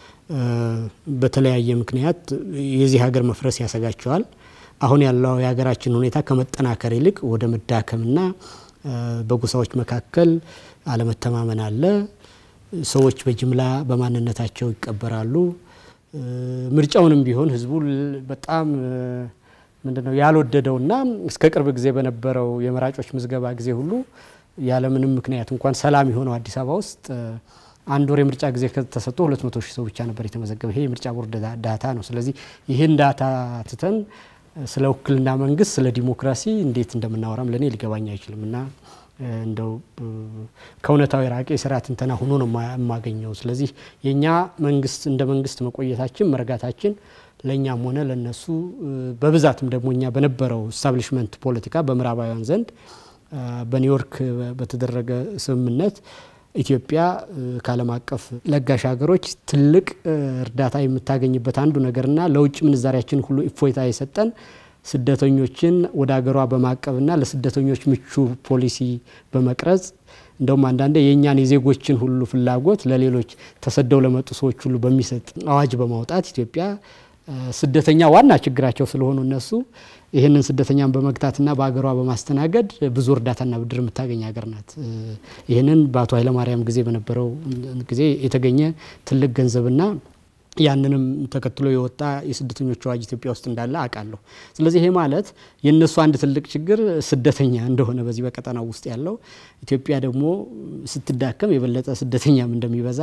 በተለያየ ምክንያት የዚህ ሀገር መፍረስ ያሰጋቸዋል። አሁን ያለው የሀገራችን ሁኔታ ከመጠናከር ይልቅ ወደ መዳከምና በጎሳዎች መካከል አለመተማመን አለ። ሰዎች በጅምላ በማንነታቸው ይቀበራሉ። ምርጫውንም ቢሆን ህዝቡ በጣም ምንድነው ያልወደደውና እስከ ቅርብ ጊዜ በነበረው የመራጮች ምዝገባ ጊዜ ሁሉ ያለምንም ምክንያት እንኳን ሰላም የሆነው አዲስ አበባ ውስጥ አንድ ወር የምርጫ ጊዜ ከተሰጥቶ ሁለት መቶ ሺህ ሰው ብቻ ነበር የተመዘገበ። ይሄ የምርጫ ቦርድ ዳታ ነው። ስለዚህ ይህን ዳታ ትተን ስለ ውክልና መንግስት፣ ስለ ዲሞክራሲ እንዴት እንደምናወራም ለእኔ ሊገባኝ አይችልም እና እንደው ከእውነታው የራቀ የስራ ትንተና ሆኖ ነው የማገኘው። ስለዚህ የእኛ መንግስት እንደ መንግስት መቆየታችን መረጋታችን ለእኛም ሆነ ለነሱ በብዛትም ደግሞ እኛ በነበረው ስታብሊሽመንት ፖለቲካ በምዕራባውያን ዘንድ በኒውዮርክ በተደረገ ስምምነት ኢትዮጵያ ከዓለም አቀፍ ለጋሽ ሀገሮች ትልቅ እርዳታ የምታገኝበት አንዱ ነገርና ለውጭ ምንዛሪያችን ሁሉ እፎይታ የሰጠን ስደተኞችን ወደ ሀገሯ በማቀብና ለስደተኞች ምቹ ፖሊሲ በመቅረጽ እንደውም አንዳንዴ የእኛን የዜጎችን ሁሉ ፍላጎት ለሌሎች ተሰደው ለመጡ ሰዎች ሁሉ በሚሰጥ አዋጅ በማውጣት ኢትዮጵያ ስደተኛ ዋና ችግራቸው ስለሆኑ እነሱ ይህንን ስደተኛን በመግታትና በሀገሯ በማስተናገድ ብዙ እርዳታና ብድር የምታገኝ ሀገር ናት። ይህንን በአቶ ኃይለማርያም ጊዜ በነበረው ጊዜ የተገኘ ትልቅ ገንዘብና ያንንም ተከትሎ የወጣ የስደተኞች አዋጅ ኢትዮጵያ ውስጥ እንዳለ አውቃለሁ። ስለዚህ ይሄ ማለት የእነሱ አንድ ትልቅ ችግር ስደተኛ እንደሆነ በዚህ በቀጠናው ውስጥ ያለው ኢትዮጵያ ደግሞ ስትዳከም የበለጠ ስደተኛም እንደሚበዛ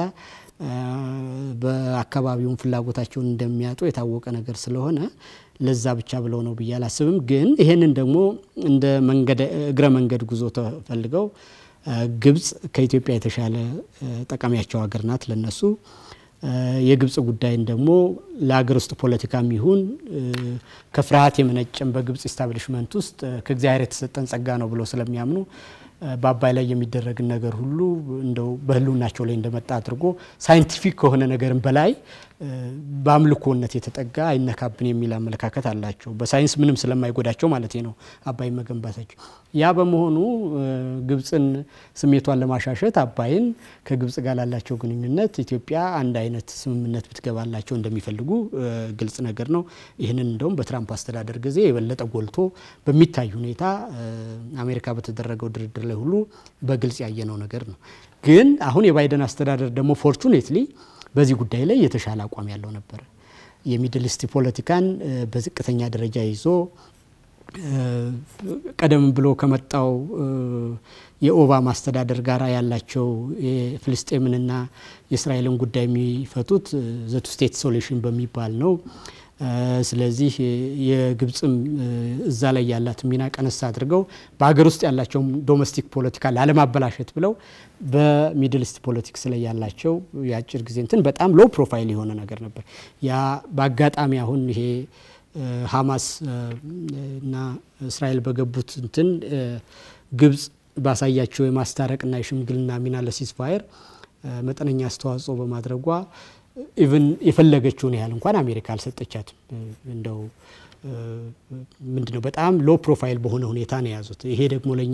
በአካባቢውን ፍላጎታቸውን እንደሚያጡ የታወቀ ነገር ስለሆነ ለዛ ብቻ ብለው ነው ብዬ አላስብም። ግን ይሄንን ደግሞ እንደ እግረ መንገድ ጉዞ ተፈልገው ግብጽ ከኢትዮጵያ የተሻለ ጠቃሚያቸው ሀገር ናት ለነሱ የግብጽ ጉዳይን ደግሞ ለሀገር ውስጥ ፖለቲካም ይሁን ከፍርሃት የመነጨም በግብጽ ኢስታብሊሽመንት ውስጥ ከእግዚአብሔር የተሰጠን ጸጋ ነው ብለው ስለሚያምኑ በአባይ ላይ የሚደረግን ነገር ሁሉ እንደው በሕልውናቸው ላይ እንደመጣ አድርጎ ሳይንቲፊክ ከሆነ ነገርም በላይ በአምልኮነት የተጠጋ አይነካብን የሚል አመለካከት አላቸው። በሳይንስ ምንም ስለማይጎዳቸው ማለት ነው አባይ መገንባታቸው። ያ በመሆኑ ግብጽን ስሜቷን ለማሻሸት አባይን ከግብጽ ጋር ላላቸው ግንኙነት ኢትዮጵያ አንድ አይነት ስምምነት ብትገባላቸው እንደሚፈልጉ ግልጽ ነገር ነው። ይህንን እንደውም በትራምፕ አስተዳደር ጊዜ የበለጠ ጎልቶ በሚታይ ሁኔታ አሜሪካ በተደረገው ድርድር ላይ ሁሉ በግልጽ ያየነው ነገር ነው። ግን አሁን የባይደን አስተዳደር ደግሞ ፎርቹኔትሊ በዚህ ጉዳይ ላይ የተሻለ አቋም ያለው ነበረ። የሚድል ኢስት ፖለቲካን በዝቅተኛ ደረጃ ይዞ ቀደም ብሎ ከመጣው የኦባማ አስተዳደር ጋር ያላቸው የፍልስጤምንና የእስራኤልን ጉዳይ የሚፈቱት ዘቱ ስቴት ሶሉሽን በሚባል ነው። ስለዚህ የግብፅም እዛ ላይ ያላት ሚና ቀነስ አድርገው በሀገር ውስጥ ያላቸውም ዶሜስቲክ ፖለቲካ ላለማበላሸት ብለው በሚድል ኢስት ፖለቲክስ ላይ ያላቸው የአጭር ጊዜ እንትን በጣም ሎ ፕሮፋይል የሆነ ነገር ነበር። ያ በአጋጣሚ አሁን ይሄ ሀማስ እና እስራኤል በገቡት እንትን ግብጽ ባሳያቸው የማስታረቅና የሽምግልና ሚና ለሲስፋየር መጠነኛ አስተዋጽኦ በማድረጓ ኢቭን የፈለገችውን ያህል እንኳን አሜሪካ አልሰጠቻትም። እንደው ምንድነው በጣም ሎ ፕሮፋይል በሆነ ሁኔታ ነው የያዙት። ይሄ ደግሞ ለእኛ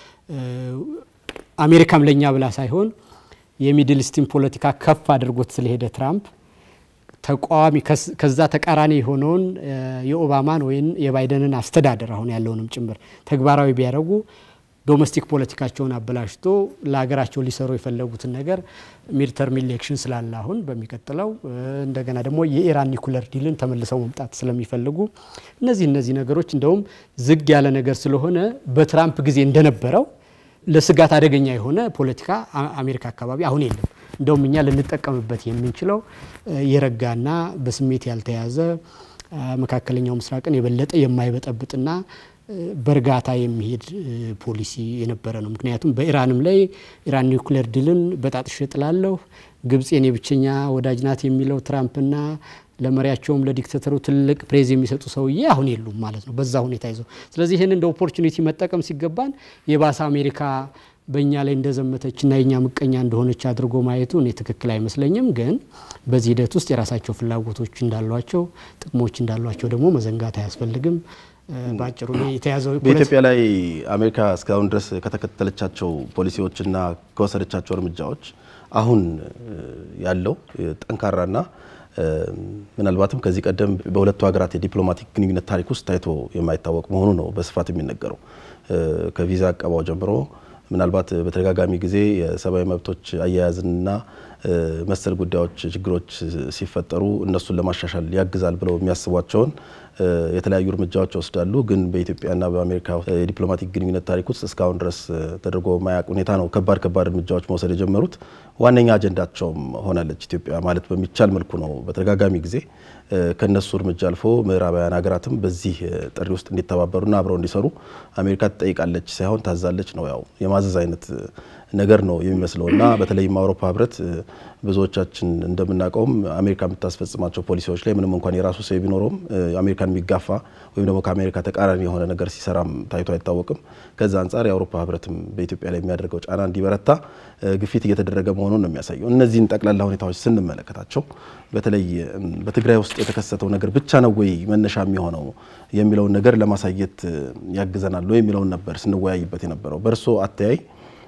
አሜሪካም ለእኛ ብላ ሳይሆን የሚድል ኢስትን ፖለቲካ ከፍ አድርጎት ስለሄደ ትራምፕ ተቃዋሚ ከዛ ተቃራኒ የሆነውን የኦባማን ወይም የባይደንን አስተዳደር አሁን ያለውንም ጭምር ተግባራዊ ቢያደርጉ ዶሜስቲክ ፖለቲካቸውን አበላሽቶ ለሀገራቸው ሊሰሩ የፈለጉትን ነገር ሚድተርም ኢሌክሽን ስላለ አሁን በሚቀጥለው እንደገና ደግሞ የኢራን ኒኩለር ዲልን ተመልሰው መምጣት ስለሚፈልጉ እነዚህ እነዚህ ነገሮች እንደውም ዝግ ያለ ነገር ስለሆነ በትራምፕ ጊዜ እንደነበረው ለስጋት አደገኛ የሆነ ፖለቲካ አሜሪካ አካባቢ አሁን የለም። እንደውም እኛ ልንጠቀምበት የምንችለው የረጋና በስሜት ያልተያዘ መካከለኛው ምስራቅን የበለጠ የማይበጠብጥና በእርጋታ የሚሄድ ፖሊሲ የነበረ ነው። ምክንያቱም በኢራንም ላይ ኢራን ኒውክሌር ድልን በጣጥሼ ጥላለሁ፣ ግብጽ የኔ ብቸኛ ወዳጅ ናት የሚለው ትራምፕና ለመሪያቸውም ለዲክታተሩ ትልቅ ፕሬዝ የሚሰጡ ሰውዬ አሁን የሉም ማለት ነው በዛ ሁኔታ ይዘው። ስለዚህ ይህን እንደ ኦፖርቹኒቲ መጠቀም ሲገባን የባሰ አሜሪካ በእኛ ላይ እንደዘመተችና የእኛ ምቀኛ እንደሆነች አድርጎ ማየቱ እኔ ትክክል አይመስለኝም። ግን በዚህ ሂደት ውስጥ የራሳቸው ፍላጎቶች እንዳሏቸው፣ ጥቅሞች እንዳሏቸው ደግሞ መዘንጋት አያስፈልግም። በአጭሩ የተያዘው በኢትዮጵያ ላይ አሜሪካ እስካሁን ድረስ ከተከተለቻቸው ፖሊሲዎችና ከወሰደቻቸው እርምጃዎች አሁን ያለው ጠንካራና ምናልባትም ከዚህ ቀደም በሁለቱ ሀገራት የዲፕሎማቲክ ግንኙነት ታሪክ ውስጥ ታይቶ የማይታወቅ መሆኑ ነው በስፋት የሚነገረው። ከቪዛ አቀባው ጀምሮ ምናልባት በተደጋጋሚ ጊዜ የሰብአዊ መብቶች አያያዝንና መሰል ጉዳዮች ችግሮች ሲፈጠሩ እነሱን ለማሻሻል ያግዛል ብለው የሚያስቧቸውን የተለያዩ እርምጃዎች ይወስዳሉ። ግን በኢትዮጵያና በአሜሪካ የዲፕሎማቲክ ግንኙነት ታሪክ ውስጥ እስካሁን ድረስ ተደርጎ ማያውቅ ሁኔታ ነው ከባድ ከባድ እርምጃዎች መውሰድ የጀመሩት። ዋነኛ አጀንዳቸውም ሆናለች ኢትዮጵያ ማለት በሚቻል መልኩ ነው። በተደጋጋሚ ጊዜ ከነሱ እርምጃ አልፎ ምዕራባውያን ሀገራትም በዚህ ጥሪ ውስጥ እንዲተባበሩና አብረው እንዲሰሩ አሜሪካ ትጠይቃለች ሳይሆን ታዛለች ነው። ያው የማዘዝ አይነት ነገር ነው የሚመስለው እና በተለይም አውሮፓ ህብረት ብዙዎቻችን እንደምናውቀውም አሜሪካ የምታስፈጽማቸው ፖሊሲዎች ላይ ምንም እንኳን የራሱ ሰው ቢኖረውም አሜሪካን የሚጋፋ ወይም ደግሞ ከአሜሪካ ተቃራኒ የሆነ ነገር ሲሰራም ታይቶ አይታወቅም። ከዛ አንጻር የአውሮፓ ህብረትም በኢትዮጵያ ላይ የሚያደርገው ጫና እንዲበረታ ግፊት እየተደረገ መሆኑን ነው የሚያሳየው። እነዚህን ጠቅላላ ሁኔታዎች ስንመለከታቸው በተለይ በትግራይ ውስጥ የተከሰተው ነገር ብቻ ነው ወይ መነሻ የሚሆነው የሚለውን ነገር ለማሳየት ያግዘናል የሚለውን ነበር ስንወያይበት የነበረው። በእርሶ አተያይ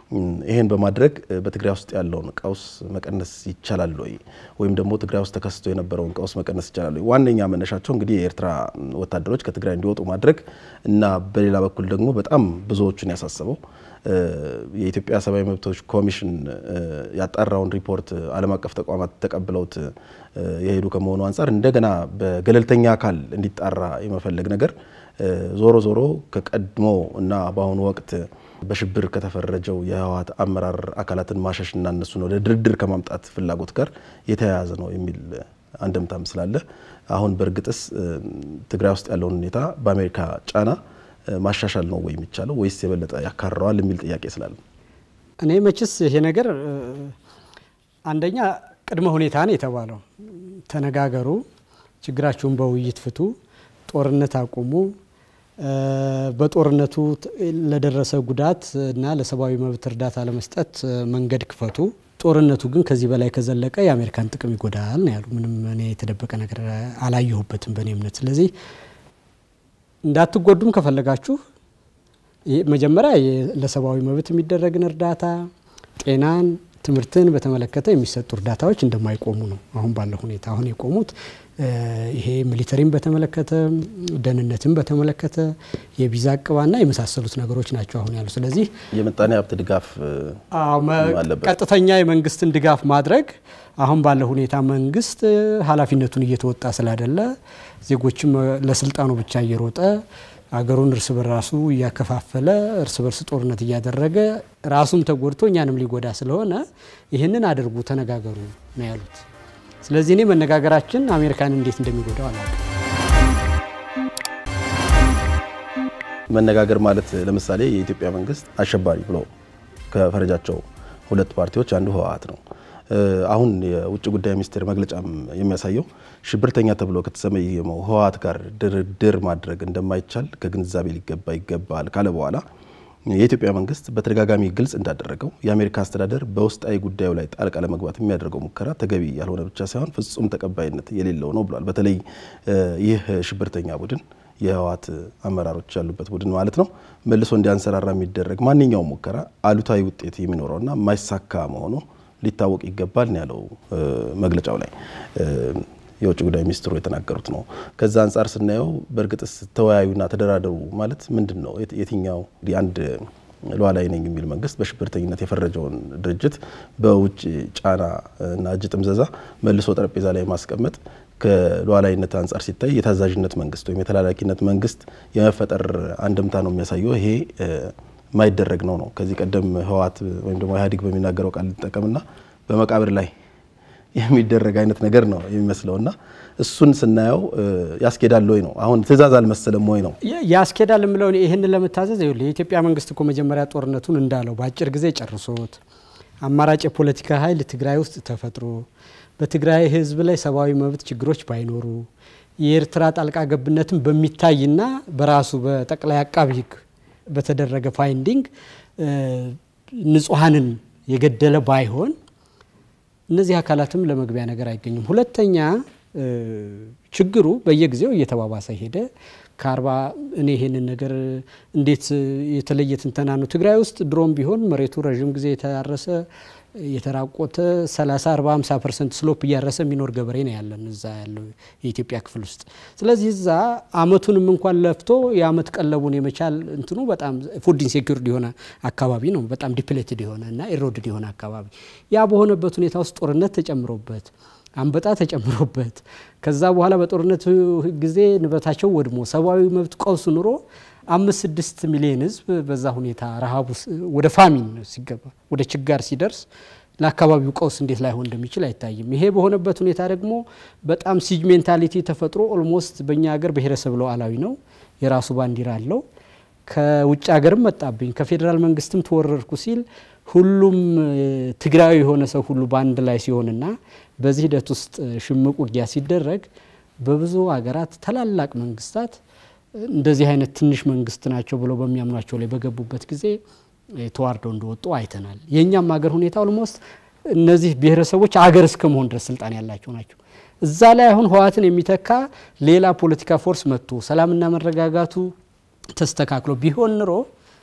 ይሄን በማድረግ በትግራይ ውስጥ ያለውን ቀውስ መቀነስ ይቻላል ወይ? ወይም ደግሞ ትግራይ ውስጥ ተከስቶ የነበረውን ቀውስ መቀነስ ይቻላል ወይ? ዋነኛ መነሻቸው እንግዲህ የኤርትራ ወታደሮች ከትግራይ እንዲወጡ ማድረግ እና በሌላ በኩል ደግሞ በጣም ብዙዎቹን ያሳሰበው የኢትዮጵያ ሰብአዊ መብቶች ኮሚሽን ያጣራውን ሪፖርት ዓለም አቀፍ ተቋማት ተቀብለውት የሄዱ ከመሆኑ አንጻር እንደገና በገለልተኛ አካል እንዲጣራ የመፈለግ ነገር ዞሮ ዞሮ ከቀድሞ እና በአሁኑ ወቅት በሽብር ከተፈረጀው የህወሓት አመራር አካላትን ማሸሽና እነሱን ወደ ድርድር ከማምጣት ፍላጎት ጋር የተያያዘ ነው የሚል አንድምታም ስላለ አሁን በእርግጥስ ትግራይ ውስጥ ያለውን ሁኔታ በአሜሪካ ጫና ማሻሻል ነው ወይ የሚቻለው ወይስ የበለጠ ያካረዋል የሚል ጥያቄ ስላለ እኔ መችስ ይሄ ነገር አንደኛ ቅድመ ሁኔታ ነው የተባለው። ተነጋገሩ፣ ችግራችሁን በውይይት ፍቱ፣ ጦርነት አቁሙ፣ በጦርነቱ ለደረሰ ጉዳት እና ለሰብአዊ መብት እርዳታ ለመስጠት መንገድ ክፈቱ። ጦርነቱ ግን ከዚህ በላይ ከዘለቀ የአሜሪካን ጥቅም ይጎዳል ነው ያሉ። ምንም እኔ የተደበቀ ነገር አላየሁበትም በእኔ እምነት። ስለዚህ እንዳትጎዱም ከፈለጋችሁ መጀመሪያ ለሰብአዊ መብት የሚደረግን እርዳታ፣ ጤናን፣ ትምህርትን በተመለከተ የሚሰጡ እርዳታዎች እንደማይቆሙ ነው አሁን ባለው ሁኔታ። አሁን የቆሙት ይሄ ሚሊተሪን በተመለከተ ደህንነትን በተመለከተ የቪዛ እቅባና የመሳሰሉት ነገሮች ናቸው አሁን ያሉ። ስለዚህ የምጣኔ ሀብት ድጋፍ አለበት። ቀጥተኛ የመንግስትን ድጋፍ ማድረግ አሁን ባለው ሁኔታ መንግስት ኃላፊነቱን እየተወጣ ስላይደለ ዜጎችም ለስልጣኑ ብቻ እየሮጠ አገሩን እርስ በራሱ እያከፋፈለ እርስ በርስ ጦርነት እያደረገ ራሱም ተጎድቶ እኛንም ሊጎዳ ስለሆነ ይህንን አድርጉ፣ ተነጋገሩ ነው ያሉት። ስለዚህ እኔ መነጋገራችን አሜሪካን እንዴት እንደሚጎዳው አላውቅም። መነጋገር ማለት ለምሳሌ የኢትዮጵያ መንግስት አሸባሪ ብሎ ከፈረጃቸው ሁለት ፓርቲዎች አንዱ ህወሓት ነው። አሁን የውጭ ጉዳይ ሚኒስቴር መግለጫም የሚያሳየው ሽብርተኛ ተብሎ ከተሰየመው ህወሓት ጋር ድርድር ማድረግ እንደማይቻል ከግንዛቤ ሊገባ ይገባል ካለ በኋላ የኢትዮጵያ መንግስት በተደጋጋሚ ግልጽ እንዳደረገው የአሜሪካ አስተዳደር በውስጣዊ ጉዳዩ ላይ ጣልቃ ለመግባት የሚያደርገው ሙከራ ተገቢ ያልሆነ ብቻ ሳይሆን ፍጹም ተቀባይነት የሌለው ነው ብሏል። በተለይ ይህ ሽብርተኛ ቡድን የህወሓት አመራሮች ያሉበት ቡድን ማለት ነው መልሶ እንዲያንሰራራ የሚደረግ ማንኛውም ሙከራ አሉታዊ ውጤት የሚኖረውና የማይሳካ መሆኑ ሊታወቅ ይገባል ነው ያለው መግለጫው ላይ የውጭ ጉዳይ ሚኒስትሩ የተናገሩት ነው። ከዛ አንጻር ስናየው በእርግጥስ ተወያዩና ተደራደሩ ማለት ምንድን ነው? የትኛው አንድ ሉዓላዊ ነኝ የሚል መንግስት በሽብርተኝነት የፈረጀውን ድርጅት በውጭ ጫና እና እጅ ጥምዘዛ መልሶ ጠረጴዛ ላይ ማስቀመጥ ከሉዓላዊነት አንጻር ሲታይ የታዛዥነት መንግስት ወይም የተላላኪነት መንግስት የመፈጠር አንድምታ ነው የሚያሳየው። ይሄ የማይደረግ ነው ነው ከዚህ ቀደም ህወሓት ወይም ደግሞ ኢህአዴግ በሚናገረው ቃል ሊጠቀምና በመቃብር ላይ የሚደረግ አይነት ነገር ነው የሚመስለው እና እሱን ስናየው ያስኬዳል ወይ ነው አሁን ትእዛዝ አልመሰለም ወይ ነው ያስኬዳል የምለው ይህንን ለመታዘዝ ይኸውልህ የኢትዮጵያ መንግስት እኮ መጀመሪያ ጦርነቱን እንዳለው በአጭር ጊዜ ጨርሶት አማራጭ የፖለቲካ ኃይል ትግራይ ውስጥ ተፈጥሮ በትግራይ ህዝብ ላይ ሰብአዊ መብት ችግሮች ባይኖሩ የኤርትራ ጣልቃ ገብነትን በሚታይና በራሱ በጠቅላይ አቃቢ ህግ በተደረገ ፋይንዲንግ ንጹሐንን የገደለ ባይሆን እነዚህ አካላትም ለመግቢያ ነገር አይገኙም። ሁለተኛ ችግሩ በየጊዜው እየተባባሰ ሄደ። ከአርባ እኔ ይሄንን ነገር እንዴት የተለየ ትንተና ነው። ትግራይ ውስጥ ድሮም ቢሆን መሬቱ ረዥም ጊዜ የታረሰ የተራቆተ 30 40 50 ፐርሰንት ስሎፕ እያረሰ የሚኖር ገበሬ ነው ያለን እዛ ያለው የኢትዮጵያ ክፍል ውስጥ። ስለዚህ እዛ አመቱንም እንኳን ለፍቶ የአመት ቀለቡን የመቻል እንትኑ በጣም ፉድ ኢንሴኪርድ የሆነ አካባቢ ነው። በጣም ዲፕሌትድ የሆነ እና ኢሮድድ የሆነ አካባቢ ያ በሆነበት ሁኔታ ውስጥ ጦርነት ተጨምሮበት አንበጣ ተጨምሮበት ከዛ በኋላ በጦርነቱ ጊዜ ንብረታቸው ወድሞ ሰብአዊ መብት ቀውስ ኑሮ አምስት ስድስት ሚሊዮን ህዝብ በዛ ሁኔታ ረሃቡ ወደ ፋሚን ሲገባ ወደ ችጋር ሲደርስ ለአካባቢው ቀውስ እንዴት ላይሆን እንደሚችል አይታይም። ይሄ በሆነበት ሁኔታ ደግሞ በጣም ሲጅ ሜንታሊቲ ተፈጥሮ ኦልሞስት በእኛ ሀገር ብሔረሰብ ሉዓላዊ ነው፣ የራሱ ባንዲራ አለው። ከውጭ ሀገርም መጣብኝ ከፌዴራል መንግስትም ተወረርኩ ሲል ሁሉም ትግራዊ የሆነ ሰው ሁሉ በአንድ ላይ ሲሆንና በዚህ ሂደት ውስጥ ሽምቅ ውጊያ ሲደረግ በብዙ ሀገራት ታላላቅ መንግስታት እንደዚህ አይነት ትንሽ መንግስት ናቸው ብለው በሚያምኗቸው ላይ በገቡበት ጊዜ ተዋርደው እንደወጡ አይተናል። የእኛም ሀገር ሁኔታ ኦልሞስት እነዚህ ብሔረሰቦች አገር እስከ መሆን ድረስ ስልጣን ያላቸው ናቸው። እዛ ላይ አሁን ህወሓትን የሚተካ ሌላ ፖለቲካ ፎርስ መጥቶ ሰላምና መረጋጋቱ ተስተካክሎ ቢሆን ኑሮ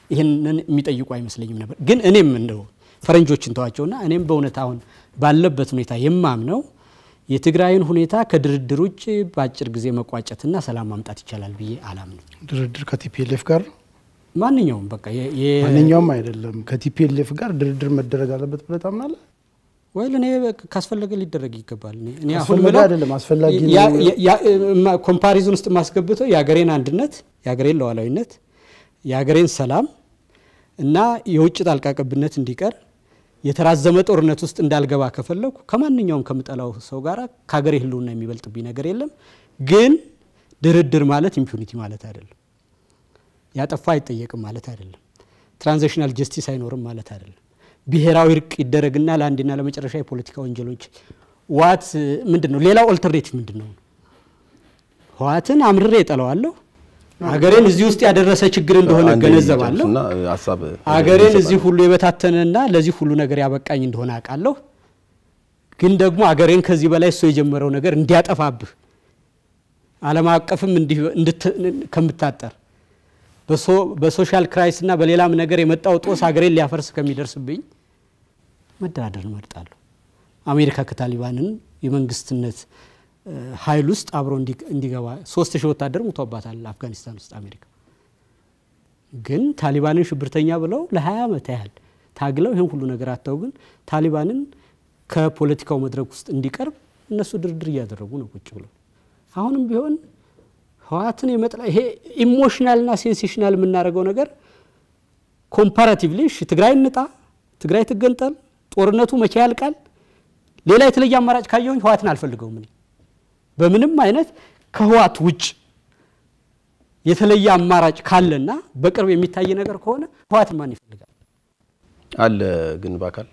ይህንን የሚጠይቁ አይመስለኝም ነበር። ግን እኔም እንደው ፈረንጆችን ተዋቸውና እኔም በእውነት አሁን ባለበት ሁኔታ የማምነው የትግራይን ሁኔታ ከድርድር ውጭ በአጭር ጊዜ መቋጨትና ሰላም ማምጣት ይቻላል ብዬ አላምንም። ድርድር ከቲፒኤልኤፍ ጋር ማንኛውም በቃ የ- የ- ማንኛውም አይደለም ከቲፒኤልኤፍ ጋር ድርድር መደረግ አለበት ብለህ ታምናለህ? ወይ እኔ በቃ ካስፈለገ ሊደረግ ይገባል። እኔ- እኔ አሁን አስፈላጊ ምለው አይደለም፣ አስፈላጊ ነው። ያ- ያ- ያ- ማ- ኮምፓሪዝን ውስጥ የማስገብተው የሀገሬን አንድነት፣ የሀገሬን ሉዓላዊነት፣ የሀገሬን ሰላም እና የውጭ ጣልቃ ገብነት እንዲቀር የተራዘመ ጦርነት ውስጥ እንዳልገባ ከፈለኩ ከማንኛውም ከምጠላው ሰው ጋር ከሀገሬ ሕልውና የሚበልጥብኝ ነገር የለም። ግን ድርድር ማለት ኢምፒዩኒቲ ማለት አይደለም። ያጠፋ አይጠየቅም ማለት አይደለም። ትራንዚሽናል ጀስቲስ አይኖርም ማለት አይደለም። ብሔራዊ እርቅ ይደረግና ለአንድና ለመጨረሻ የፖለቲካ ወንጀሎች ዋት ምንድን ነው? ሌላው ኦልተርኔቲቭ ምንድን ነው? ህወሓትን አምርሬ እጠለዋለሁ። አገሬን እዚህ ውስጥ ያደረሰ ችግር እንደሆነ አንዴ እገነዘባለሁ። ጨርሱና ሀሳብ አገሬን እዚህ ሁሉ የበታተነና ለዚህ ሁሉ ነገር ያበቃኝ እንደሆነ አውቃለሁ። ግን ደግሞ አገሬን ከዚህ በላይ እሱ የጀመረው ነገር እንዲያጠፋብህ ዓለም አቀፍም እንዲህ እንድት- ከምታጠር በሶ- በሶሻል ክራይስ እና በሌላም ነገር የመጣው ጦስ ሀገሬን ሊያፈርስ ከሚደርስብኝ መደራደር እመርጣለሁ። አሜሪካ ከታሊባንን የመንግስትነት እ፣ ኃይል ውስጥ አብሮ እንዲ- እንዲገባ ሶስት ሺህ ወታደር ሙቶባታል አፍጋኒስታን ውስጥ አሜሪካ። ግን ታሊባንን ሽብርተኛ ብለው ለ20 ዓመት ያህል ታግለው ይህን ሁሉ ነገር አተው ግን ታሊባንን ከፖለቲካው መድረክ ውስጥ እንዲቀርብ እነሱ ድርድር እያደረጉ ነው ቁጭ ብለው። አሁንም ቢሆን ህወሓትን የመጥላ ይሄ ኢሞሽናልና ሴንሴሽናል የምናደርገው ነገር ኮምፓራቲቭሊ እሺ ትግራይ እንጣ፣ ትግራይ ትገንጠል፣ ጦርነቱ መቼ ያልቃል? ሌላ የተለየ አማራጭ ካየሁኝ ህወሓትን አልፈልገውም እኔ በምንም አይነት ከህወሓት ውጭ የተለየ አማራጭ ካለና በቅርብ የሚታይ ነገር ከሆነ ህወሓትን ማን ይፈልጋል? አለ ግን በአካል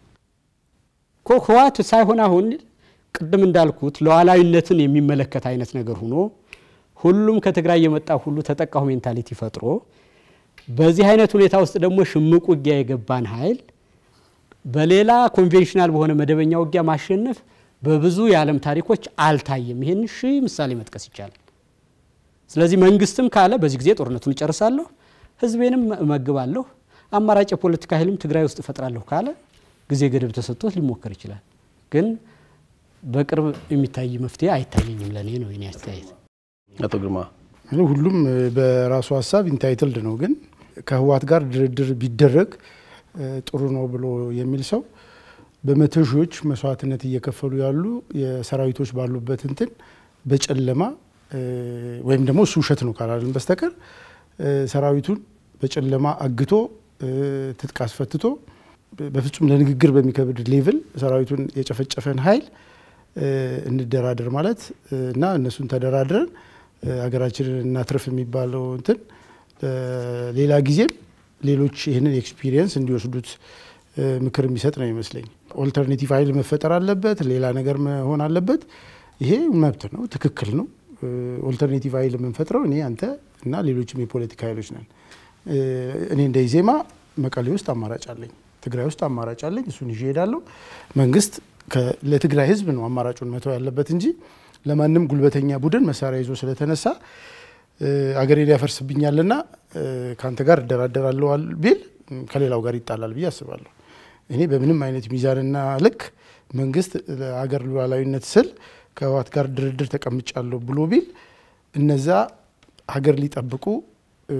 እኮ ህወሓት ሳይሆን አሁን ቅድም እንዳልኩት ሉዓላዊነትን የሚመለከት አይነት ነገር ሆኖ ሁሉም ከትግራይ የመጣ ሁሉ ተጠቃሁ ሜንታሊቲ ፈጥሮ በዚህ አይነት ሁኔታ ውስጥ ደግሞ ሽምቅ ውጊያ የገባን ኃይል በሌላ ኮንቬንሽናል በሆነ መደበኛ ውጊያ ማሸነፍ በብዙ የዓለም ታሪኮች አልታየም። ይህን ሺህ ምሳሌ መጥቀስ ይቻላል። ስለዚህ መንግስትም ካለ በዚህ ጊዜ ጦርነቱን እጨርሳለሁ፣ ህዝቤንም እመግባለሁ፣ አማራጭ የፖለቲካ ኃይልም ትግራይ ውስጥ እፈጥራለሁ ካለ ጊዜ ገደብ ተሰጥቶት ሊሞከር ይችላል። ግን በቅርብ የሚታይ መፍትሄ አይታየኝም። ለእኔ ነው የኔ አስተያየት። አቶ ግርማ እኔ ሁሉም በራሱ ሀሳብ ኢንታይትልድ ነው። ግን ከህወሓት ጋር ድርድር ቢደረግ እ፣ ጥሩ ነው ብሎ የሚል ሰው በመቶ ሺዎች መስዋዕትነት እየከፈሉ ያሉ የሰራዊቶች ባሉበት እንትን በጨለማ እ፣ ወይም ደግሞ እሱ ውሸት ነው ካላልን በስተቀር እ፣ ሰራዊቱን በጨለማ አግቶ እ፣ ትጥቅ አስፈትቶ በ- በፍጹም ለንግግር በሚከብድ ሌቭል ሰራዊቱን የጨፈጨፈን ኃይል እ፣ እንደራደር ማለት እ፣ እና እነሱን ተደራድረን እ፣ ሀገራችንን እናትርፍ የሚባለው እንትን እ፣ ሌላ ጊዜም ሌሎች ይህንን ኤክስፒሪየንስ እንዲወስዱት እ፣ ምክር የሚሰጥ ነው ይመስለኝ። ኦልተርኔቲቭ ኃይል መፈጠር አለበት፣ ሌላ ነገር መሆን አለበት። ይሄ መብት ነው፣ ትክክል ነው። እ፣ ኦልተርኔቲቭ ኃይል የምንፈጥረው እኔ አንተ እና ሌሎችም የፖለቲካ ኃይሎች ነን። እ፣ እኔ እንደ ኢዜማ መቀሌ ውስጥ አማራጭ አለኝ፣ ትግራይ ውስጥ አማራጭ አለኝ። እሱን ይዤ እሄዳለሁ። መንግስት ከ- ለትግራይ ህዝብ ነው አማራጩን መተው ያለበት እንጂ ለማንም ጉልበተኛ ቡድን መሳሪያ ይዞ ስለተነሳ እ፣ አገሬን ያፈርስብኛልና እ፣ ከአንተ ጋር እደራደራለሁ አል- ቢል እ፣ ከሌላው ጋር ይጣላል ብዬ አስባለሁ። እኔ በምንም አይነት ሚዛንና ልክ መንግስት ለሀገር ሉዓላዊነት ስል ከህወሓት ጋር ድርድር ተቀምጫለሁ ብሎ ቢል እነዛ ሀገር ሊጠብቁ እ፣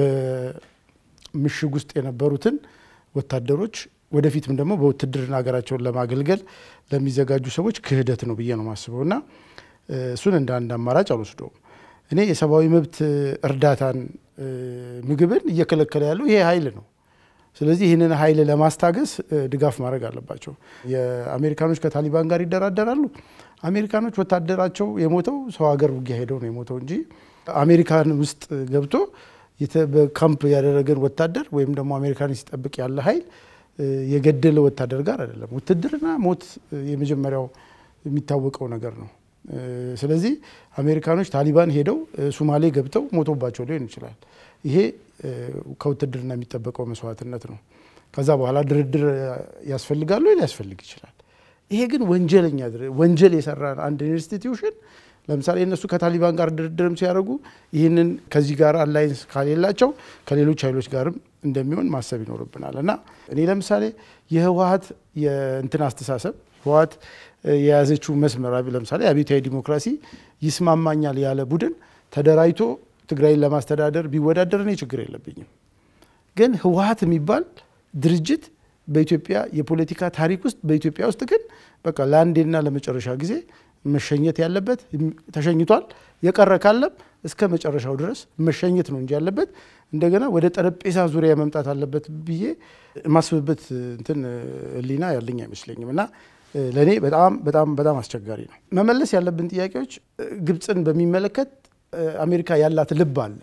በምሽግ ውስጥ የነበሩትን ወታደሮች ወደፊትም ደግሞ በውትድርና ሀገራቸውን ለማገልገል ለሚዘጋጁ ሰዎች ክህደት ነው ብዬ ነው የማስበው እና እ፣ እሱን እንደ አንድ አማራጭ አልወስደውም። እኔ የሰብአዊ መብት እርዳታን እ፣ ምግብን እየከለከለ ያለው ይሄ ኃይል ነው። ስለዚህ ይህንን ኃይል ለማስታገስ እ፣ ድጋፍ ማድረግ አለባቸው። የአሜሪካኖች ከታሊባን ጋር ይደራደራሉ። አሜሪካኖች ወታደራቸው የሞተው ሰው ሀገር ውጊያ ሄደው ነው የሞተው እንጂ አሜሪካን ውስጥ ገብቶ የተ- በካምፕ ያደረገን ወታደር ወይም ደግሞ አሜሪካን ሲጠብቅ ያለ ኃይል እ፣ የገደለ ወታደር ጋር አይደለም። ውትድርና ሞት እ፣ የመጀመሪያው የሚታወቀው ነገር ነው። እ፣ ስለዚህ አሜሪካኖች ታሊባን ሄደው እ፣ ሱማሌ ገብተው ሞቶባቸው ሊሆን ይችላል። ይሄ እ፣ ከውትድርና የሚጠበቀው መስዋዕትነት ነው። ከዛ በኋላ ድርድር ያስፈልጋሉ ሊያስፈልግ ይችላል። ይሄ ግን ወንጀለኛ ድር- ወንጀል የሰራ አንድ ኢንስቲትዩሽን ለምሳሌ እነሱ ከታሊባን ጋር ድርድርም ሲያደርጉ ይህንን ከዚህ ጋር አላይንስ ካሌላቸው ከሌሎች ኃይሎች ጋርም እንደሚሆን ማሰብ ይኖርብናል እና እኔ ለምሳሌ የህወሀት የእንትን አስተሳሰብ ህወሀት የያዘችው መስመር ለምሳሌ አብዮታዊ ዲሞክራሲ ይስማማኛል ያለ ቡድን ተደራጅቶ ትግራይን ለማስተዳደር ቢወዳደር እኔ ችግር የለብኝም። ግን ህወሀት የሚባል ድርጅት በኢትዮጵያ የፖለቲካ ታሪክ ውስጥ በኢትዮጵያ ውስጥ ግን በቃ ለአንዴና ለመጨረሻ ጊዜ መሸኘት ያለበት ተሸኝቷል። የቀረ ካለም እስከ መጨረሻው ድረስ መሸኘት ነው እንጂ ያለበት እንደገና ወደ ጠረጴዛ ዙሪያ መምጣት አለበት ብዬ የማስብበት እንትን ህሊና ያለኝ አይመስለኝም እና ለእኔ በጣም በጣም በጣም አስቸጋሪ ነው። መመለስ ያለብን ጥያቄዎች ግብፅን በሚመለከት አሜሪካ ያላት ልብ አለ።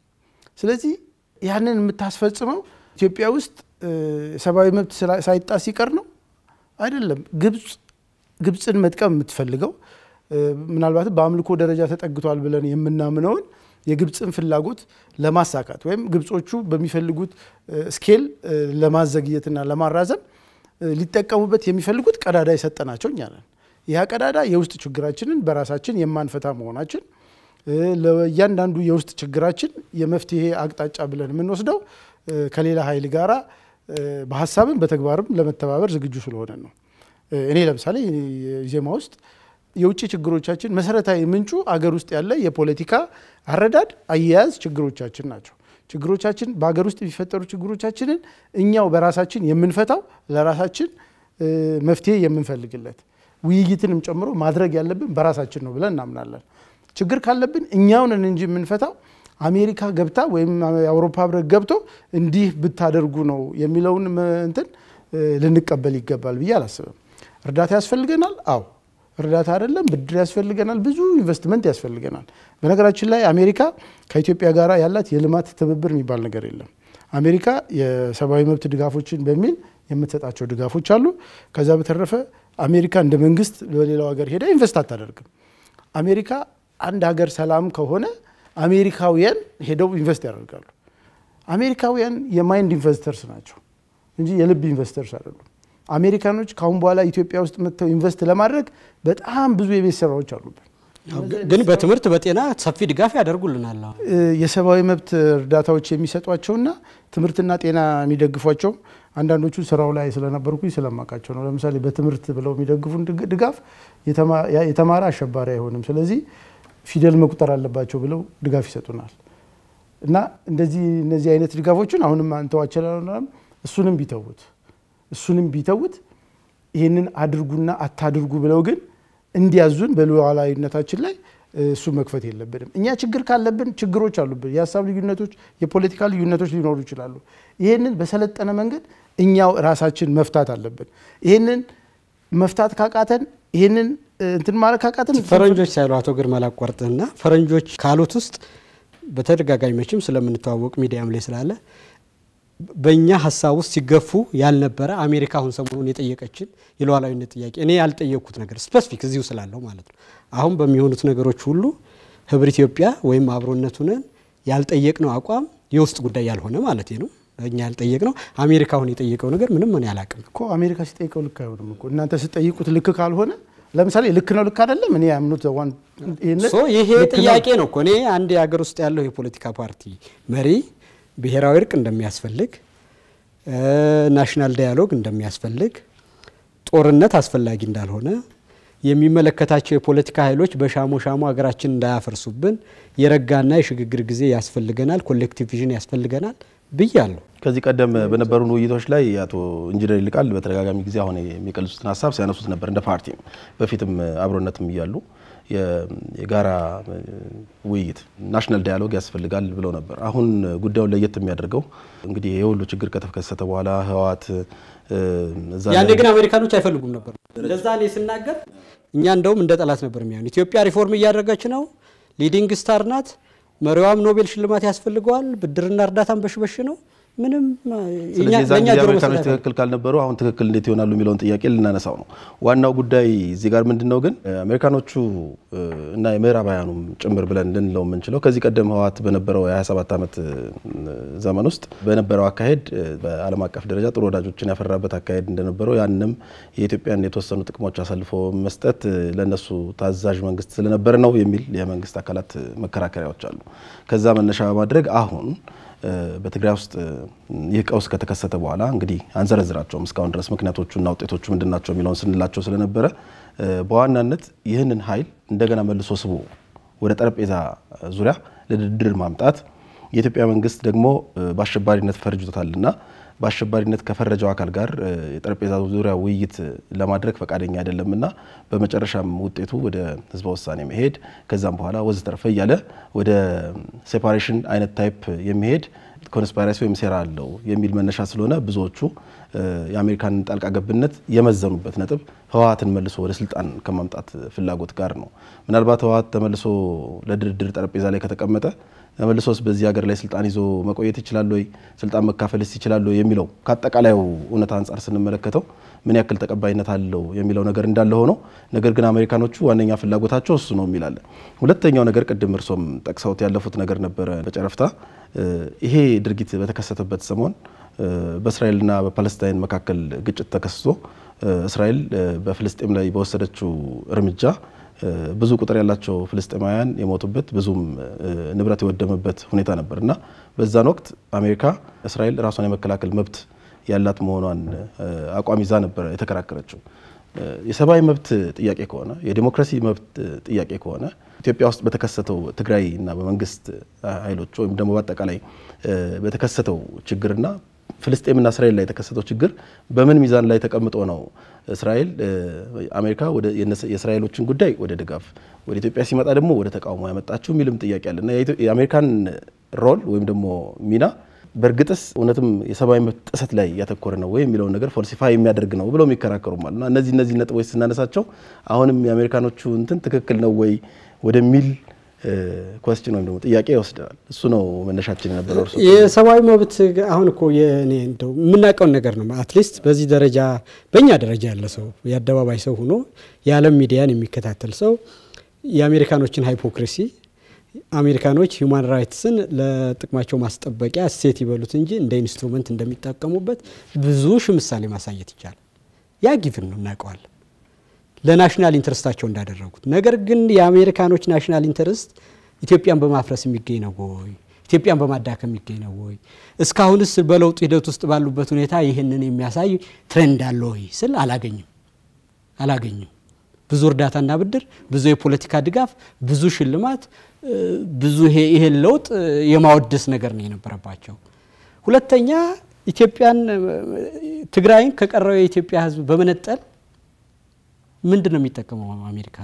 ስለዚህ ያንን የምታስፈጽመው ኢትዮጵያ ውስጥ ሰብአዊ መብት ሳይጣስ ሲቀር ነው አይደለም። ግብፅ ግብፅን መጥቀም የምትፈልገው ምናልባትም በአምልኮ ደረጃ ተጠግቷል ብለን የምናምነውን የግብፅን ፍላጎት ለማሳካት ወይም ግብጾቹ በሚፈልጉት ስኬል ለማዘግየትና ለማራዘም ሊጠቀሙበት የሚፈልጉት ቀዳዳ የሰጠናቸው እኛ ነን። ያ ቀዳዳ የውስጥ ችግራችንን በራሳችን የማንፈታ መሆናችን ለእያንዳንዱ የውስጥ ችግራችን የመፍትሄ አቅጣጫ ብለን የምንወስደው ከሌላ ኃይል ጋራ በሀሳብም በተግባርም ለመተባበር ዝግጁ ስለሆነ ነው። እኔ ለምሳሌ ዜማ ውስጥ የውጭ ችግሮቻችን መሰረታዊ ምንጩ አገር ውስጥ ያለ የፖለቲካ አረዳድ፣ አያያዝ ችግሮቻችን ናቸው። ችግሮቻችን በሀገር ውስጥ የሚፈጠሩ ችግሮቻችንን እኛው በራሳችን የምንፈታው ለራሳችን መፍትሄ የምንፈልግለት ውይይትንም ጨምሮ ማድረግ ያለብን በራሳችን ነው ብለን እናምናለን። ችግር ካለብን እኛውንን እንጂ የምንፈታው አሜሪካ ገብታ ወይም የአውሮፓ ህብረት ገብቶ እንዲህ ብታደርጉ ነው የሚለውን እንትን ልንቀበል ይገባል ብዬ አላስብም። እርዳታ ያስፈልገናል። አዎ እርዳታ አይደለም ብድር ያስፈልገናል። ብዙ ኢንቨስትመንት ያስፈልገናል። በነገራችን ላይ አሜሪካ ከኢትዮጵያ ጋር ያላት የልማት ትብብር የሚባል ነገር የለም። አሜሪካ የሰብአዊ መብት ድጋፎችን በሚል የምትሰጣቸው ድጋፎች አሉ። ከዛ በተረፈ አሜሪካ እንደ መንግስት በሌላው ሀገር ሄዳ ኢንቨስት አታደርግም። አሜሪካ አንድ ሀገር ሰላም ከሆነ አሜሪካውያን ሄደው ኢንቨስት ያደርጋሉ። አሜሪካውያን የማይንድ ኢንቨስተርስ ናቸው እንጂ የልብ ኢንቨስተርስ አይደሉም። አሜሪካኖች ከአሁን በኋላ ኢትዮጵያ ውስጥ መጥተው ኢንቨስት ለማድረግ በጣም ብዙ የቤት ስራዎች አሉብን። ግን በትምህርት በጤና ሰፊ ድጋፍ ያደርጉልናል። የሰብአዊ መብት እርዳታዎች የሚሰጧቸውና ትምህርትና ጤና የሚደግፏቸው አንዳንዶቹ ስራው ላይ ስለነበርኩኝ ስለማውቃቸው ነው። ለምሳሌ በትምህርት ብለው የሚደግፉን ድጋፍ የተማረ አሸባሪ አይሆንም፣ ስለዚህ ፊደል መቁጠር አለባቸው ብለው ድጋፍ ይሰጡናል። እና እንደዚህ እነዚህ አይነት ድጋፎችን አሁንም አንተዋቸላም። እሱንም ቢተውት እሱንም ቢተውት ይህንን አድርጉና አታድርጉ ብለው ግን እንዲያዙን በሉዓላዊነታችን ላይ እሱ መክፈት የለብንም። እኛ ችግር ካለብን ችግሮች አሉብን። የሀሳብ ልዩነቶች፣ የፖለቲካ ልዩነቶች ሊኖሩ ይችላሉ። ይህንን በሰለጠነ መንገድ እኛው ራሳችን መፍታት አለብን። ይህንን መፍታት ካቃተን ይህንን እንትን ማለት ካቃተን ፈረንጆች ሳይሉ አቶ ግርማ ላቋርጥህና ፈረንጆች ካሉት ውስጥ በተደጋጋሚ መቼም ስለምንተዋወቅ ሚዲያም ላይ ስላለ በእኛ ሀሳብ ውስጥ ሲገፉ ያልነበረ አሜሪካ አሁን ሰሞኑን የጠየቀችን የሉዓላዊነት ጥያቄ እኔ ያልጠየቅኩት ነገር ስፔሲፊክ እዚሁ ስላለው ማለት ነው። አሁን በሚሆኑት ነገሮች ሁሉ ህብር ኢትዮጵያ ወይም አብሮነቱንን ያልጠየቅነው አቋም የውስጥ ጉዳይ ያልሆነ ማለት ነው። እኛ ያልጠየቅነው አሜሪካ አሁን የጠየቀው ነገር ምንም ምን ያላቅም እኮ አሜሪካ ሲጠይቀው ልክ አይሆንም እኮ እናንተ ስጠይቁት ልክ ካልሆነ ለምሳሌ ልክ ነው ልክ አይደለም እኔ ያምኑት ይሄ ጥያቄ ነው እኮ እኔ አንድ የሀገር ውስጥ ያለው የፖለቲካ ፓርቲ መሪ ብሔራዊ እርቅ እንደሚያስፈልግ፣ ናሽናል ዳያሎግ እንደሚያስፈልግ፣ ጦርነት አስፈላጊ እንዳልሆነ የሚመለከታቸው የፖለቲካ ኃይሎች በሻሞ ሻሞ ሀገራችን እንዳያፈርሱብን የረጋና የሽግግር ጊዜ ያስፈልገናል፣ ኮሌክቲቭ ቪዥን ያስፈልገናል ብያለሁ። ከዚህ ቀደም በነበሩን ውይይቶች ላይ አቶ ኢንጂነር ይልቃል በተደጋጋሚ ጊዜ አሁን የሚቀልጹትን ሀሳብ ሲያነሱት ነበር። እንደ ፓርቲም በፊትም አብሮነትም እያሉ የጋራ ውይይት ናሽናል ዳያሎግ ያስፈልጋል ብለው ነበር። አሁን ጉዳዩን ለየት የሚያደርገው እንግዲህ የሁሉ ችግር ከተከሰተ በኋላ ህወሓት ያኔ ግን አሜሪካኖች አይፈልጉም ነበር። እንደዛ እኔ ስናገር እኛ እንደውም እንደ ጠላት ነበር የሚሆን። ኢትዮጵያ ሪፎርም እያደረገች ነው፣ ሊዲንግ ስታር ናት፣ መሪዋም ኖቤል ሽልማት ያስፈልገዋል፣ ብድርና እርዳታን በሽበሽ ነው ምንም ስለዚህ የዛን ጊዜ አሜሪካኖች ትክክል ካልነበሩ አሁን ትክክል እንዴት ይሆናሉ የሚለውን ጥያቄ ልናነሳው ነው። ዋናው ጉዳይ እዚህ ጋር ምንድን ነው ግን አሜሪካኖቹ እና የምዕራባውያኑም ጭምር ብለን ልንለው የምንችለው ከዚህ ቀደም ህወሓት በነበረው የ27 ዓመት ዘመን ውስጥ በነበረው አካሄድ በዓለም አቀፍ ደረጃ ጥሩ ወዳጆችን ያፈራበት አካሄድ እንደነበረው ያንም የኢትዮጵያን የተወሰኑ ጥቅሞች አሳልፎ መስጠት ለነሱ ታዛዥ መንግስት ስለነበረ ነው የሚል የመንግስት አካላት መከራከሪያዎች አሉ። ከዛ መነሻ በማድረግ አሁን በትግራይ ውስጥ ይህ ቀውስ ከተከሰተ በኋላ እንግዲህ አንዘረዝራቸውም እስካሁን ድረስ ምክንያቶቹና ውጤቶቹ ምንድን ናቸው የሚለውን ስንላቸው ስለነበረ በዋናነት ይህንን ኃይል እንደገና መልሶ ስቦ ወደ ጠረጴዛ ዙሪያ ለድርድር ማምጣት የኢትዮጵያ መንግስት ደግሞ በአሸባሪነት ፈርጆታልና በአሸባሪነት ከፈረጀው አካል ጋር የጠረጴዛ ዙሪያ ውይይት ለማድረግ ፈቃደኛ አይደለምና በመጨረሻም ውጤቱ ወደ ህዝበ ውሳኔ መሄድ ከዛም በኋላ ወዘተርፈ እያለ ወደ ሴፓሬሽን አይነት ታይፕ የሚሄድ ኮንስፓይረሲ ወይም ሴራ አለው የሚል መነሻ ስለሆነ ብዙዎቹ የአሜሪካን ጣልቃ ገብነት የመዘኑበት ነጥብ ህወሀትን መልሶ ወደ ስልጣን ከማምጣት ፍላጎት ጋር ነው። ምናልባት ህወሀት ተመልሶ ለድርድር ጠረጴዛ ላይ ከተቀመጠ ተመልሶስ በዚህ ሀገር ላይ ስልጣን ይዞ መቆየት ይችላል ወይ፣ ስልጣን መካፈልስ ይችላል ወይ የሚለው ከአጠቃላዩ እውነታ አንጻር ስንመለከተው ምን ያክል ተቀባይነት አለው የሚለው ነገር እንዳለ ሆኖ ነገር ግን አሜሪካኖቹ ዋነኛ ፍላጎታቸው እሱ ነው የሚላለ። ሁለተኛው ነገር ቅድም እርሶም ጠቅሰውት ያለፉት ነገር ነበረ በጨረፍታ ይሄ ድርጊት በተከሰተበት ሰሞን በእስራኤልና በፓለስታይን መካከል ግጭት ተከስቶ እስራኤል በፍልስጤም ላይ በወሰደችው እርምጃ ብዙ ቁጥር ያላቸው ፍልስጤማውያን የሞቱበት ብዙም ንብረት የወደመበት ሁኔታ ነበር እና በዛን ወቅት አሜሪካ እስራኤል ራሷን የመከላከል መብት ያላት መሆኗን አቋም ይዛ ነበር የተከራከረችው። የሰብአዊ መብት ጥያቄ ከሆነ የዲሞክራሲ መብት ጥያቄ ከሆነ ኢትዮጵያ ውስጥ በተከሰተው ትግራይ እና በመንግስት ኃይሎች ወይም ደግሞ በአጠቃላይ በተከሰተው ችግርና ፍልስጤምና እስራኤል ላይ የተከሰተው ችግር በምን ሚዛን ላይ ተቀምጦ ነው እስራኤል አሜሪካ የእስራኤሎችን ጉዳይ ወደ ድጋፍ ወደ ኢትዮጵያ ሲመጣ ደግሞ ወደ ተቃውሞ ያመጣችው የሚልም ጥያቄ አለ እና የአሜሪካን ሮል ወይም ደግሞ ሚና በእርግጥስ እውነትም የሰብአዊ መብት ጥሰት ላይ ያተኮረ ነው ወይ የሚለውን ነገር ፎልሲፋይ የሚያደርግ ነው ብለው የሚከራከሩም አሉ እና እነዚህ እነዚህ ነጥቦች ስናነሳቸው አሁንም የአሜሪካኖቹ እንትን ትክክል ነው ወይ ወደሚል ኮስችን ወይም ደግሞ ጥያቄ ይወስደናል። እሱ ነው መነሻችን የነበረው። እርሶ የሰብአዊ መብት አሁን እኮ የእኔ እንደው የምናውቀውን ነገር ነው። አትሊስት በዚህ ደረጃ በእኛ ደረጃ ያለ ሰው የአደባባይ ሰው ሆኖ የዓለም ሚዲያን የሚከታተል ሰው የአሜሪካኖችን ሃይፖክሪሲ አሜሪካኖች ሂውማን ራይትስን ለጥቅማቸው ማስጠበቂያ እሴት ይበሉት እንጂ እንደ ኢንስትሩመንት እንደሚጠቀሙበት ብዙ ሺ ምሳሌ ማሳየት ይቻላል። ያ ጊቭን ነው እናውቀዋለን ለናሽናል ኢንተረስታቸው እንዳደረጉት። ነገር ግን የአሜሪካኖች ናሽናል ኢንተረስት ኢትዮጵያን በማፍረስ የሚገኝ ነው ወይ? ኢትዮጵያን በማዳከም የሚገኝ ነው ወይ? እስካሁንስ በለውጥ ሂደት ውስጥ ባሉበት ሁኔታ ይህንን የሚያሳይ ትሬንድ አለ ወይ ስል አላገኝም አላገኝም። ብዙ እርዳታና ብድር፣ ብዙ የፖለቲካ ድጋፍ፣ ብዙ ሽልማት፣ ብዙ ይሄን ለውጥ የማወደስ ነገር ነው የነበረባቸው። ሁለተኛ ኢትዮጵያን ትግራይን ከቀረው የኢትዮጵያ ሕዝብ በመነጠል ምንድን ነው የሚጠቀመው አሜሪካ?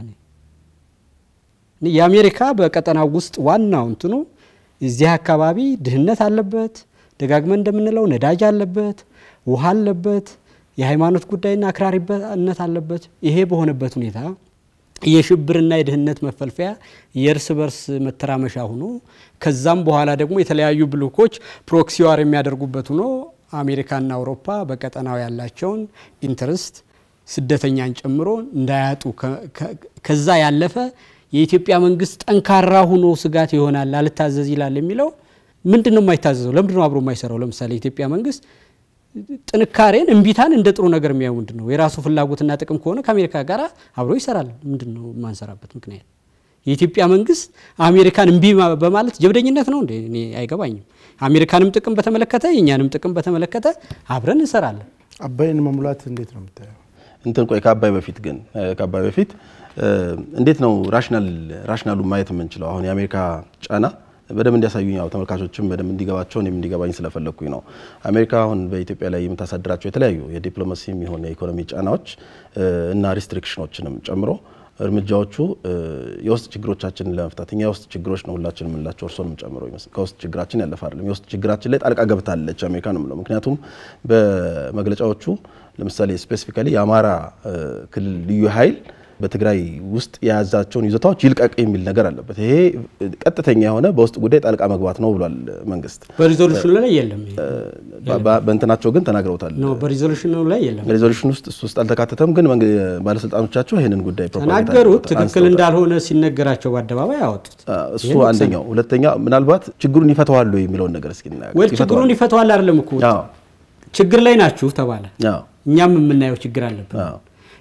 የአሜሪካ በቀጠናው ውስጥ ዋናው እንትኑ እዚህ አካባቢ ድህነት አለበት፣ ደጋግመን እንደምንለው ነዳጅ አለበት፣ ውሃ አለበት፣ የሃይማኖት ጉዳይና አክራሪነት አለበት። ይሄ በሆነበት ሁኔታ የሽብርና የድህነት መፈልፈያ የእርስ በርስ መተራመሻ ሆኖ ከዛም በኋላ ደግሞ የተለያዩ ብሎኮች ፕሮክሲዋር የሚያደርጉበት ሆኖ አሜሪካና አውሮፓ በቀጠናው ያላቸውን ኢንተረስት ስደተኛን ጨምሮ እንዳያጡ ከዛ ያለፈ የኢትዮጵያ መንግስት ጠንካራ ሆኖ ስጋት ይሆናል አልታዘዝ ይላል የሚለው ምንድን ነው የማይታዘዘው? ለምንድን ነው አብሮ የማይሰራው? ለምሳሌ የኢትዮጵያ መንግስት ጥንካሬን እምቢታን እንደ ጥሩ ነገር የሚያዩ ምንድን ነው? የራሱ ፍላጎትና ጥቅም ከሆነ ከአሜሪካ ጋር አብሮ ይሰራል። ምንድን ነው የማንሰራበት ምክንያት? የኢትዮጵያ መንግስት አሜሪካን እምቢ በማለት ጀብደኝነት ነው እንዴ? እኔ አይገባኝም። አሜሪካንም ጥቅም በተመለከተ የእኛንም ጥቅም በተመለከተ አብረን እንሰራለን። አባይን መሙላት እንዴት ነው የምታየው? እንትን ቆይ ከአባይ በፊት ግን ከአባይ በፊት እንዴት ነው ራሽናል ራሽናሉ ማየት የምንችለው? አሁን የአሜሪካ ጫና በደንብ እንዲያሳዩኝ ያው ተመልካቾችም በደንብ እንዲገባቸው እኔም እንዲገባኝ ስለፈለግኩኝ ነው። አሜሪካ አሁን በኢትዮጵያ ላይ የምታሳድራቸው የተለያዩ የዲፕሎማሲም የሆነ የኢኮኖሚ ጫናዎች እና ሪስትሪክሽኖችንም ጨምሮ እርምጃዎቹ የውስጥ ችግሮቻችንን ለመፍታት እኛ የውስጥ ችግሮች ነው ሁላችን የምንላቸው እርስዎንም ጨምሮ ከውስጥ ችግራችን ያለፈ አይደለም። የውስጥ ችግራችን ላይ ጣልቃ ገብታለች አሜሪካ ነው የምለው። ምክንያቱም በመግለጫዎቹ ለምሳሌ ስፔሲፊካሊ የአማራ ክልል ልዩ ኃይል በትግራይ ውስጥ የያዛቸውን ይዞታዎች ይልቀቅ የሚል ነገር አለበት። ይሄ ቀጥተኛ የሆነ በውስጥ ጉዳይ ጣልቃ መግባት ነው ብሏል መንግስት። በሪዞሉሽኑ ላይ የለም። በእንትናቸው ግን ተናግረውታል። ነው በሪዞሉሽኑ ላይ የለም። ሪዞሉሽን ውስጥ እሱ ውስጥ አልተካተተም። ግን ባለስልጣኖቻቸው ይህንን ጉዳይ ተናገሩት። ትክክል እንዳልሆነ ሲነገራቸው በአደባባይ ያወጡት እሱ አንደኛው። ሁለተኛ ምናልባት ችግሩን ይፈተዋሉ የሚለውን ነገር እስኪ ወይ ችግሩን ይፈተዋል አይደለም እኮ ችግር ላይ ናችሁ ተባለ። እኛም የምናየው ችግር አለብን።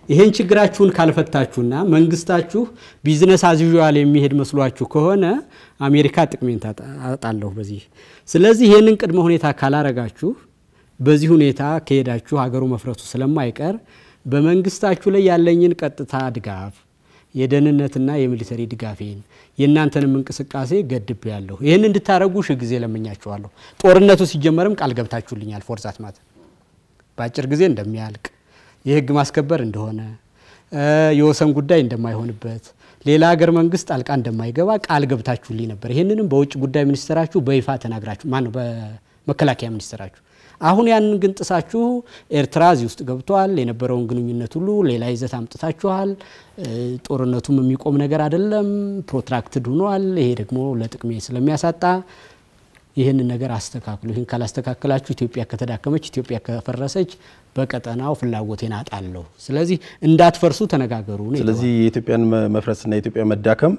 ይሄን ችግራችሁን ካልፈታችሁና መንግስታችሁ ቢዝነስ አዝዩዋል የሚሄድ መስሏችሁ ከሆነ አሜሪካ ጥቅሜን ታጣለሁ በዚህ። ስለዚህ ይህንን ቅድመ ሁኔታ ካላረጋችሁ በዚህ ሁኔታ ከሄዳችሁ ሀገሩ መፍረሱ ስለማይቀር በመንግስታችሁ ላይ ያለኝን ቀጥታ ድጋፍ የደህንነትና የሚሊተሪ ድጋፌን የእናንተንም እንቅስቃሴ ገድብ ያለሁ ይህን እንድታረጉ ሺህ ጊዜ ለምኛችኋለሁ። ጦርነቱ ሲጀመርም ቃል ገብታችሁልኛል። ፎርዛት ማለት በአጭር ጊዜ እንደሚያልቅ የህግ ማስከበር እንደሆነ የወሰን ጉዳይ እንደማይሆንበት ሌላ ሀገር መንግስት ጣልቃ እንደማይገባ ቃል ገብታችሁልኝ ነበር። ይህንንም በውጭ ጉዳይ ሚኒስትራችሁ በይፋ ተናግራችሁ ማነው በመከላከያ ሚኒስትራችሁ አሁን ያንን ግን ጥሳችሁ ኤርትራ እዚህ ውስጥ ገብቷል። የነበረውን ግንኙነት ሁሉ ሌላ ይዘት አምጥታችኋል። ጦርነቱም የሚቆም ነገር አይደለም፣ ፕሮትራክትድ ሆኗል። ይሄ ደግሞ ለጥቅሜ ስለሚያሳጣ ይህንን ነገር አስተካክሉ። ይህን ካላስተካከላችሁ ኢትዮጵያ ከተዳከመች፣ ኢትዮጵያ ከፈረሰች በቀጠናው ፍላጎቴን አጣለሁ። ስለዚህ እንዳትፈርሱ ተነጋገሩ ነው። ስለዚህ የኢትዮጵያን መፍረስና የኢትዮጵያ መዳከም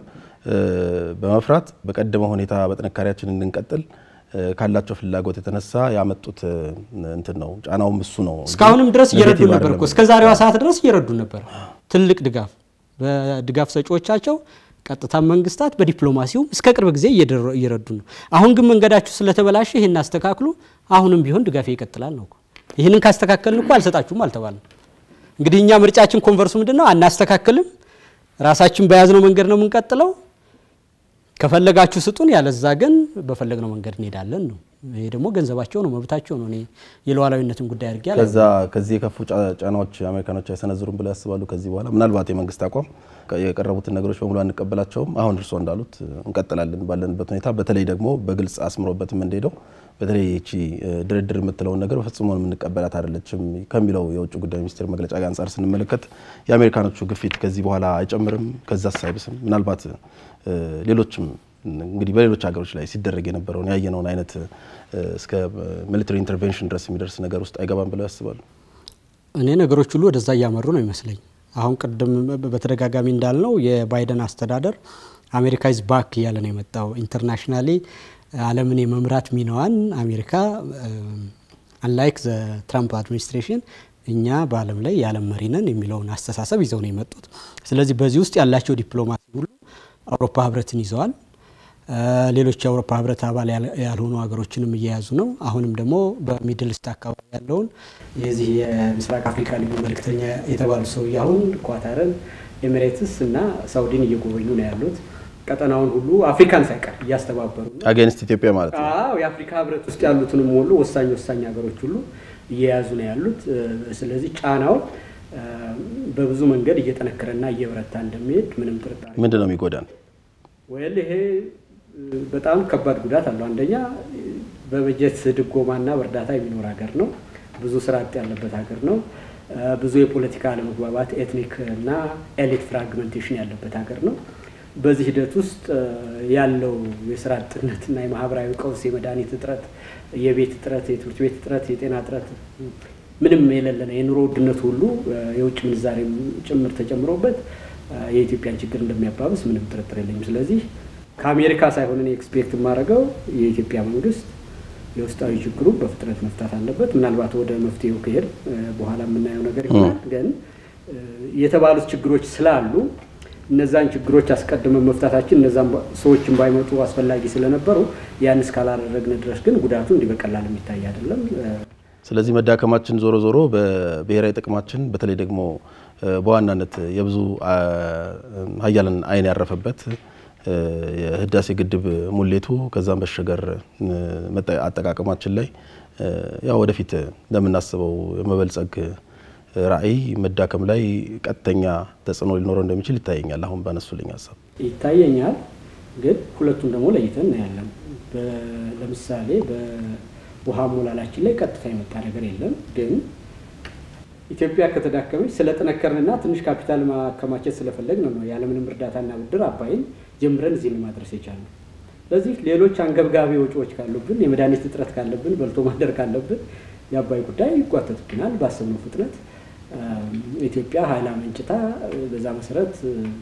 በመፍራት በቀደመ ሁኔታ በጥንካሬያችን እንድንቀጥል ካላቸው ፍላጎት የተነሳ ያመጡት እንትን ነው። ጫናውም እሱ ነው። እስካሁንም ድረስ እየረዱ ነበር እኮ እስከ ዛሬዋ ሰዓት ድረስ እየረዱ ነበር። ትልቅ ድጋፍ በድጋፍ ሰጪዎቻቸው ቀጥታ መንግስታት በዲፕሎማሲውም እስከ ቅርብ ጊዜ እየረዱ ነው። አሁን ግን መንገዳችሁ ስለተበላሸ ይህን አስተካክሉ። አሁንም ቢሆን ድጋፌ ይቀጥላል ነው። ይህንን ካስተካከልን እኮ አልሰጣችሁም አልተባልንም። እንግዲህ እኛ ምርጫችን ኮንቨርሱ ምንድን ነው? አናስተካክልም። ራሳችን በያዝነው መንገድ ነው የምንቀጥለው። ከፈለጋችሁ ስጡን፣ ያለዛ ግን በፈለግነው መንገድ እንሄዳለን ነው። ይሄ ደግሞ ገንዘባቸው ነው፣ መብታቸው ነው። እኔ የሉዓላዊነትን ጉዳይ አድርጌ ከዛ ከዚህ የከፉ ጫናዎች አሜሪካኖች አይሰነዝሩም ብለው ያስባሉ? ከዚህ በኋላ ምናልባት የመንግስት አቋም የቀረቡትን ነገሮች በሙሉ አንቀበላቸውም፣ አሁን እርስዎ እንዳሉት እንቀጥላለን ባለንበት ሁኔታ፣ በተለይ ደግሞ በግልጽ አስምሮበት የምንሄደው በተለይ ይቺ ድርድር የምትለውን ነገር ፈጽሞ የምንቀበላት አይደለችም ከሚለው የውጭ ጉዳይ ሚኒስቴር መግለጫ ጋር አንጻር ስንመለከት የአሜሪካኖቹ ግፊት ከዚህ በኋላ አይጨምርም፣ ከዛስ አይብስም? ምናልባት ሌሎችም እንግዲህ በሌሎች ሀገሮች ላይ ሲደረግ የነበረውን ያየነውን አይነት እስከ ሚሊተሪ ኢንተርቬንሽን ድረስ የሚደርስ ነገር ውስጥ አይገባም ብለው ያስባሉ? እኔ ነገሮች ሁሉ ወደዛ እያመሩ ነው ይመስለኝ። አሁን ቅድም በተደጋጋሚ እንዳልነው የባይደን አስተዳደር አሜሪካ ኢዝ ባክ እያለ ነው የመጣው። ኢንተርናሽናሊ ዓለምን የመምራት ሚናዋን አሜሪካ አንላይክ ዘ ትራምፕ አድሚኒስትሬሽን እኛ በዓለም ላይ የዓለም መሪ ነን የሚለውን አስተሳሰብ ይዘው ነው የመጡት። ስለዚህ በዚህ ውስጥ ያላቸው ዲፕሎማሲ ሁሉ አውሮፓ ህብረትን ይዘዋል። ሌሎች የአውሮፓ ህብረት አባል ያልሆኑ ሀገሮችንም እየያዙ ነው። አሁንም ደግሞ በሚድል ኢስት አካባቢ ያለውን የዚህ የምስራቅ አፍሪካ ልዩ መልእክተኛ የተባሉ ሰውዬ አሁን ኳታርን፣ ኤሚሬትስ እና ሳውዲን እየጎበኙ ነው ያሉት። ቀጠናውን ሁሉ አፍሪካን ሳይቀር እያስተባበሩ ነው። አጌንስት ኢትዮጵያ ማለት ነው። አዎ የአፍሪካ ህብረት ውስጥ ያሉትንም ሁሉ ወሳኝ ወሳኝ ሀገሮች ሁሉ እየያዙ ነው ያሉት። ስለዚህ ጫናው በብዙ መንገድ እየጠነከረና እየበረታ እንደሚሄድ ምንም ጥርጣሬ ምንድን ነው የሚጎዳን? ወል ይሄ በጣም ከባድ ጉዳት አለው። አንደኛ በበጀት ድጎማና በእርዳታ የሚኖር ሀገር ነው። ብዙ ስራ አጥ ያለበት ሀገር ነው። ብዙ የፖለቲካ አለመግባባት፣ ኤትኒክ እና ኤሊት ፍራግመንቴሽን ያለበት ሀገር ነው። በዚህ ሂደት ውስጥ ያለው የስራ አጥነትና የማህበራዊ ቀውስ፣ የመድኃኒት እጥረት፣ የቤት እጥረት፣ የትምህርት ቤት እጥረት፣ የጤና እጥረት ምንም የሌለ ነው። የኑሮ ውድነት ሁሉ የውጭ ምንዛሬ ጭምር ተጨምሮበት የኢትዮጵያን ችግር እንደሚያባብስ ምንም ጥርጥር የለኝም። ስለዚህ ከአሜሪካ ሳይሆን እኔ ኤክስፔክት የማደርገው የኢትዮጵያ መንግስት የውስጣዊ ችግሩ በፍጥነት መፍታት አለበት። ምናልባት ወደ መፍትሄው ከሄድ በኋላ የምናየው ነገር ይሆናል። ግን የተባሉት ችግሮች ስላሉ እነዛን ችግሮች አስቀድመን መፍታታችን እነዛን ሰዎችን ባይመጡ አስፈላጊ ስለነበሩ ያን እስካላደረግን ድረስ ግን ጉዳቱ እንዲህ በቀላል የሚታይ አይደለም። ስለዚህ መዳከማችን ዞሮ ዞሮ በብሔራዊ ጥቅማችን በተለይ ደግሞ በዋናነት የብዙ ሀያላን አይን ያረፈበት የህዳሴ ግድብ ሙሌቱ ከዛም በሸገር አጠቃቀማችን ላይ ያው ወደፊት እንደምናስበው የመበልጸግ ራዕይ መዳከም ላይ ቀጥተኛ ተጽዕኖ ሊኖረው እንደሚችል ይታየኛል። አሁን ባነሱልኝ ሀሳብ ይታየኛል። ግን ሁለቱን ደግሞ ለይተን እናያለን። ለምሳሌ በውሃ ሞላላችን ላይ ቀጥታ የመጣ ነገር የለም። ግን ኢትዮጵያ ከተዳከመች ስለጠነከርንና ትንሽ ካፒታል ማከማቸት ስለፈለግን ነው ያለምንም እርዳታና ብድር አባይን ጀምረን እዚህ ለማድረስ የቻልነው። ስለዚህ ሌሎች አንገብጋቢ ወጪዎች ካሉብን፣ የመድኃኒት እጥረት ካለብን፣ በልቶ ማደር ካለብን የአባይ ጉዳይ ይጓተትብናል። ባሰብነው ፍጥነት ኢትዮጵያ ኃይል አመንጭታ በዛ መሰረት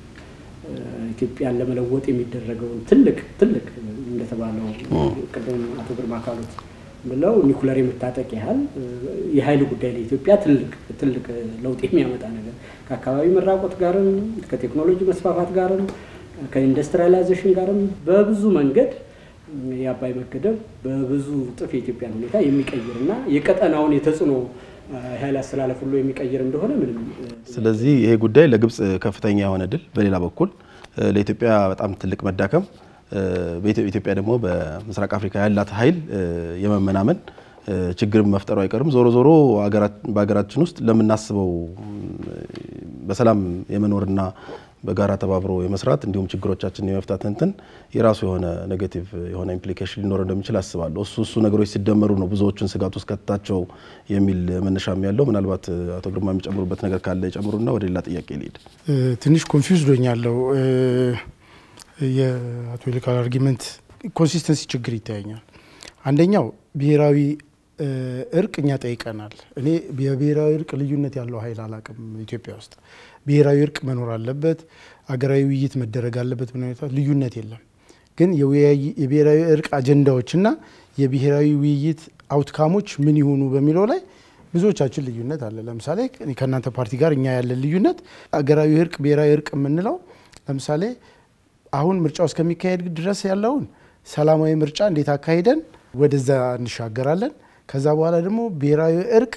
ኢትዮጵያን ለመለወጥ የሚደረገውን ትልቅ ትልቅ እንደተባለው ቅድም አቶ ግርማ ካሉት ብለው ኒኩለር የመታጠቅ ያህል የኃይል ጉዳይ ለኢትዮጵያ ትልቅ ትልቅ ለውጥ የሚያመጣ ነገር ከአካባቢ መራቆት ጋርም ከቴክኖሎጂ መስፋፋት ጋርም ከኢንዱስትሪያላይዜሽን ጋርም በብዙ መንገድ የአባይ መገደብ በብዙ እጥፍ የኢትዮጵያን ሁኔታ የሚቀይርና የቀጠናውን የተጽዕኖ ኃይል አስተላለፍ ሁሉ የሚቀይር እንደሆነ ምንም ስለዚህ ይሄ ጉዳይ ለግብጽ ከፍተኛ የሆነ ድል፣ በሌላ በኩል ለኢትዮጵያ በጣም ትልቅ መዳከም፣ ኢትዮጵያ ደግሞ በምስራቅ አፍሪካ ያላት ኃይል የመመናመን ችግር መፍጠሩ አይቀርም። ዞሮ ዞሮ በሀገራችን ውስጥ ለምናስበው በሰላም የመኖርና በጋራ ተባብሮ የመስራት እንዲሁም ችግሮቻችንን የመፍታት እንትን የራሱ የሆነ ኔጌቲቭ የሆነ ኢምፕሊኬሽን ሊኖር እንደሚችል አስባለሁ። እሱ እሱ ነገሮች ሲደመሩ ነው ብዙዎቹን ስጋት ውስጥ ከተታቸው የሚል መነሻም ያለው። ምናልባት አቶ ግርማ የሚጨምሩበት ነገር ካለ የጨምሩና ወደ ሌላ ጥያቄ ልሄድ። ትንሽ ኮንፊውዝ ዶኛለሁ። የአቶ ይልቃል አርጊመንት ኮንሲስተንሲ ችግር ይታየኛል። አንደኛው ብሔራዊ እርቅ እኛ ጠይቀናል። እኔ የብሔራዊ እርቅ ልዩነት ያለው ኃይል አላቅም ኢትዮጵያ ውስጥ ብሔራዊ እርቅ መኖር አለበት፣ አገራዊ ውይይት መደረግ አለበት። ምን ሁኔታ ልዩነት የለም። ግን የብሔራዊ እርቅ አጀንዳዎችና የብሔራዊ ውይይት አውትካሞች ምን ይሆኑ በሚለው ላይ ብዙዎቻችን ልዩነት አለ። ለምሳሌ ከእናንተ ፓርቲ ጋር እኛ ያለን ልዩነት አገራዊ እርቅ፣ ብሔራዊ እርቅ የምንለው ለምሳሌ አሁን ምርጫው እስከሚካሄድ ድረስ ያለውን ሰላማዊ ምርጫ እንዴት አካሂደን ወደዛ እንሻገራለን። ከዛ በኋላ ደግሞ ብሔራዊ እርቅ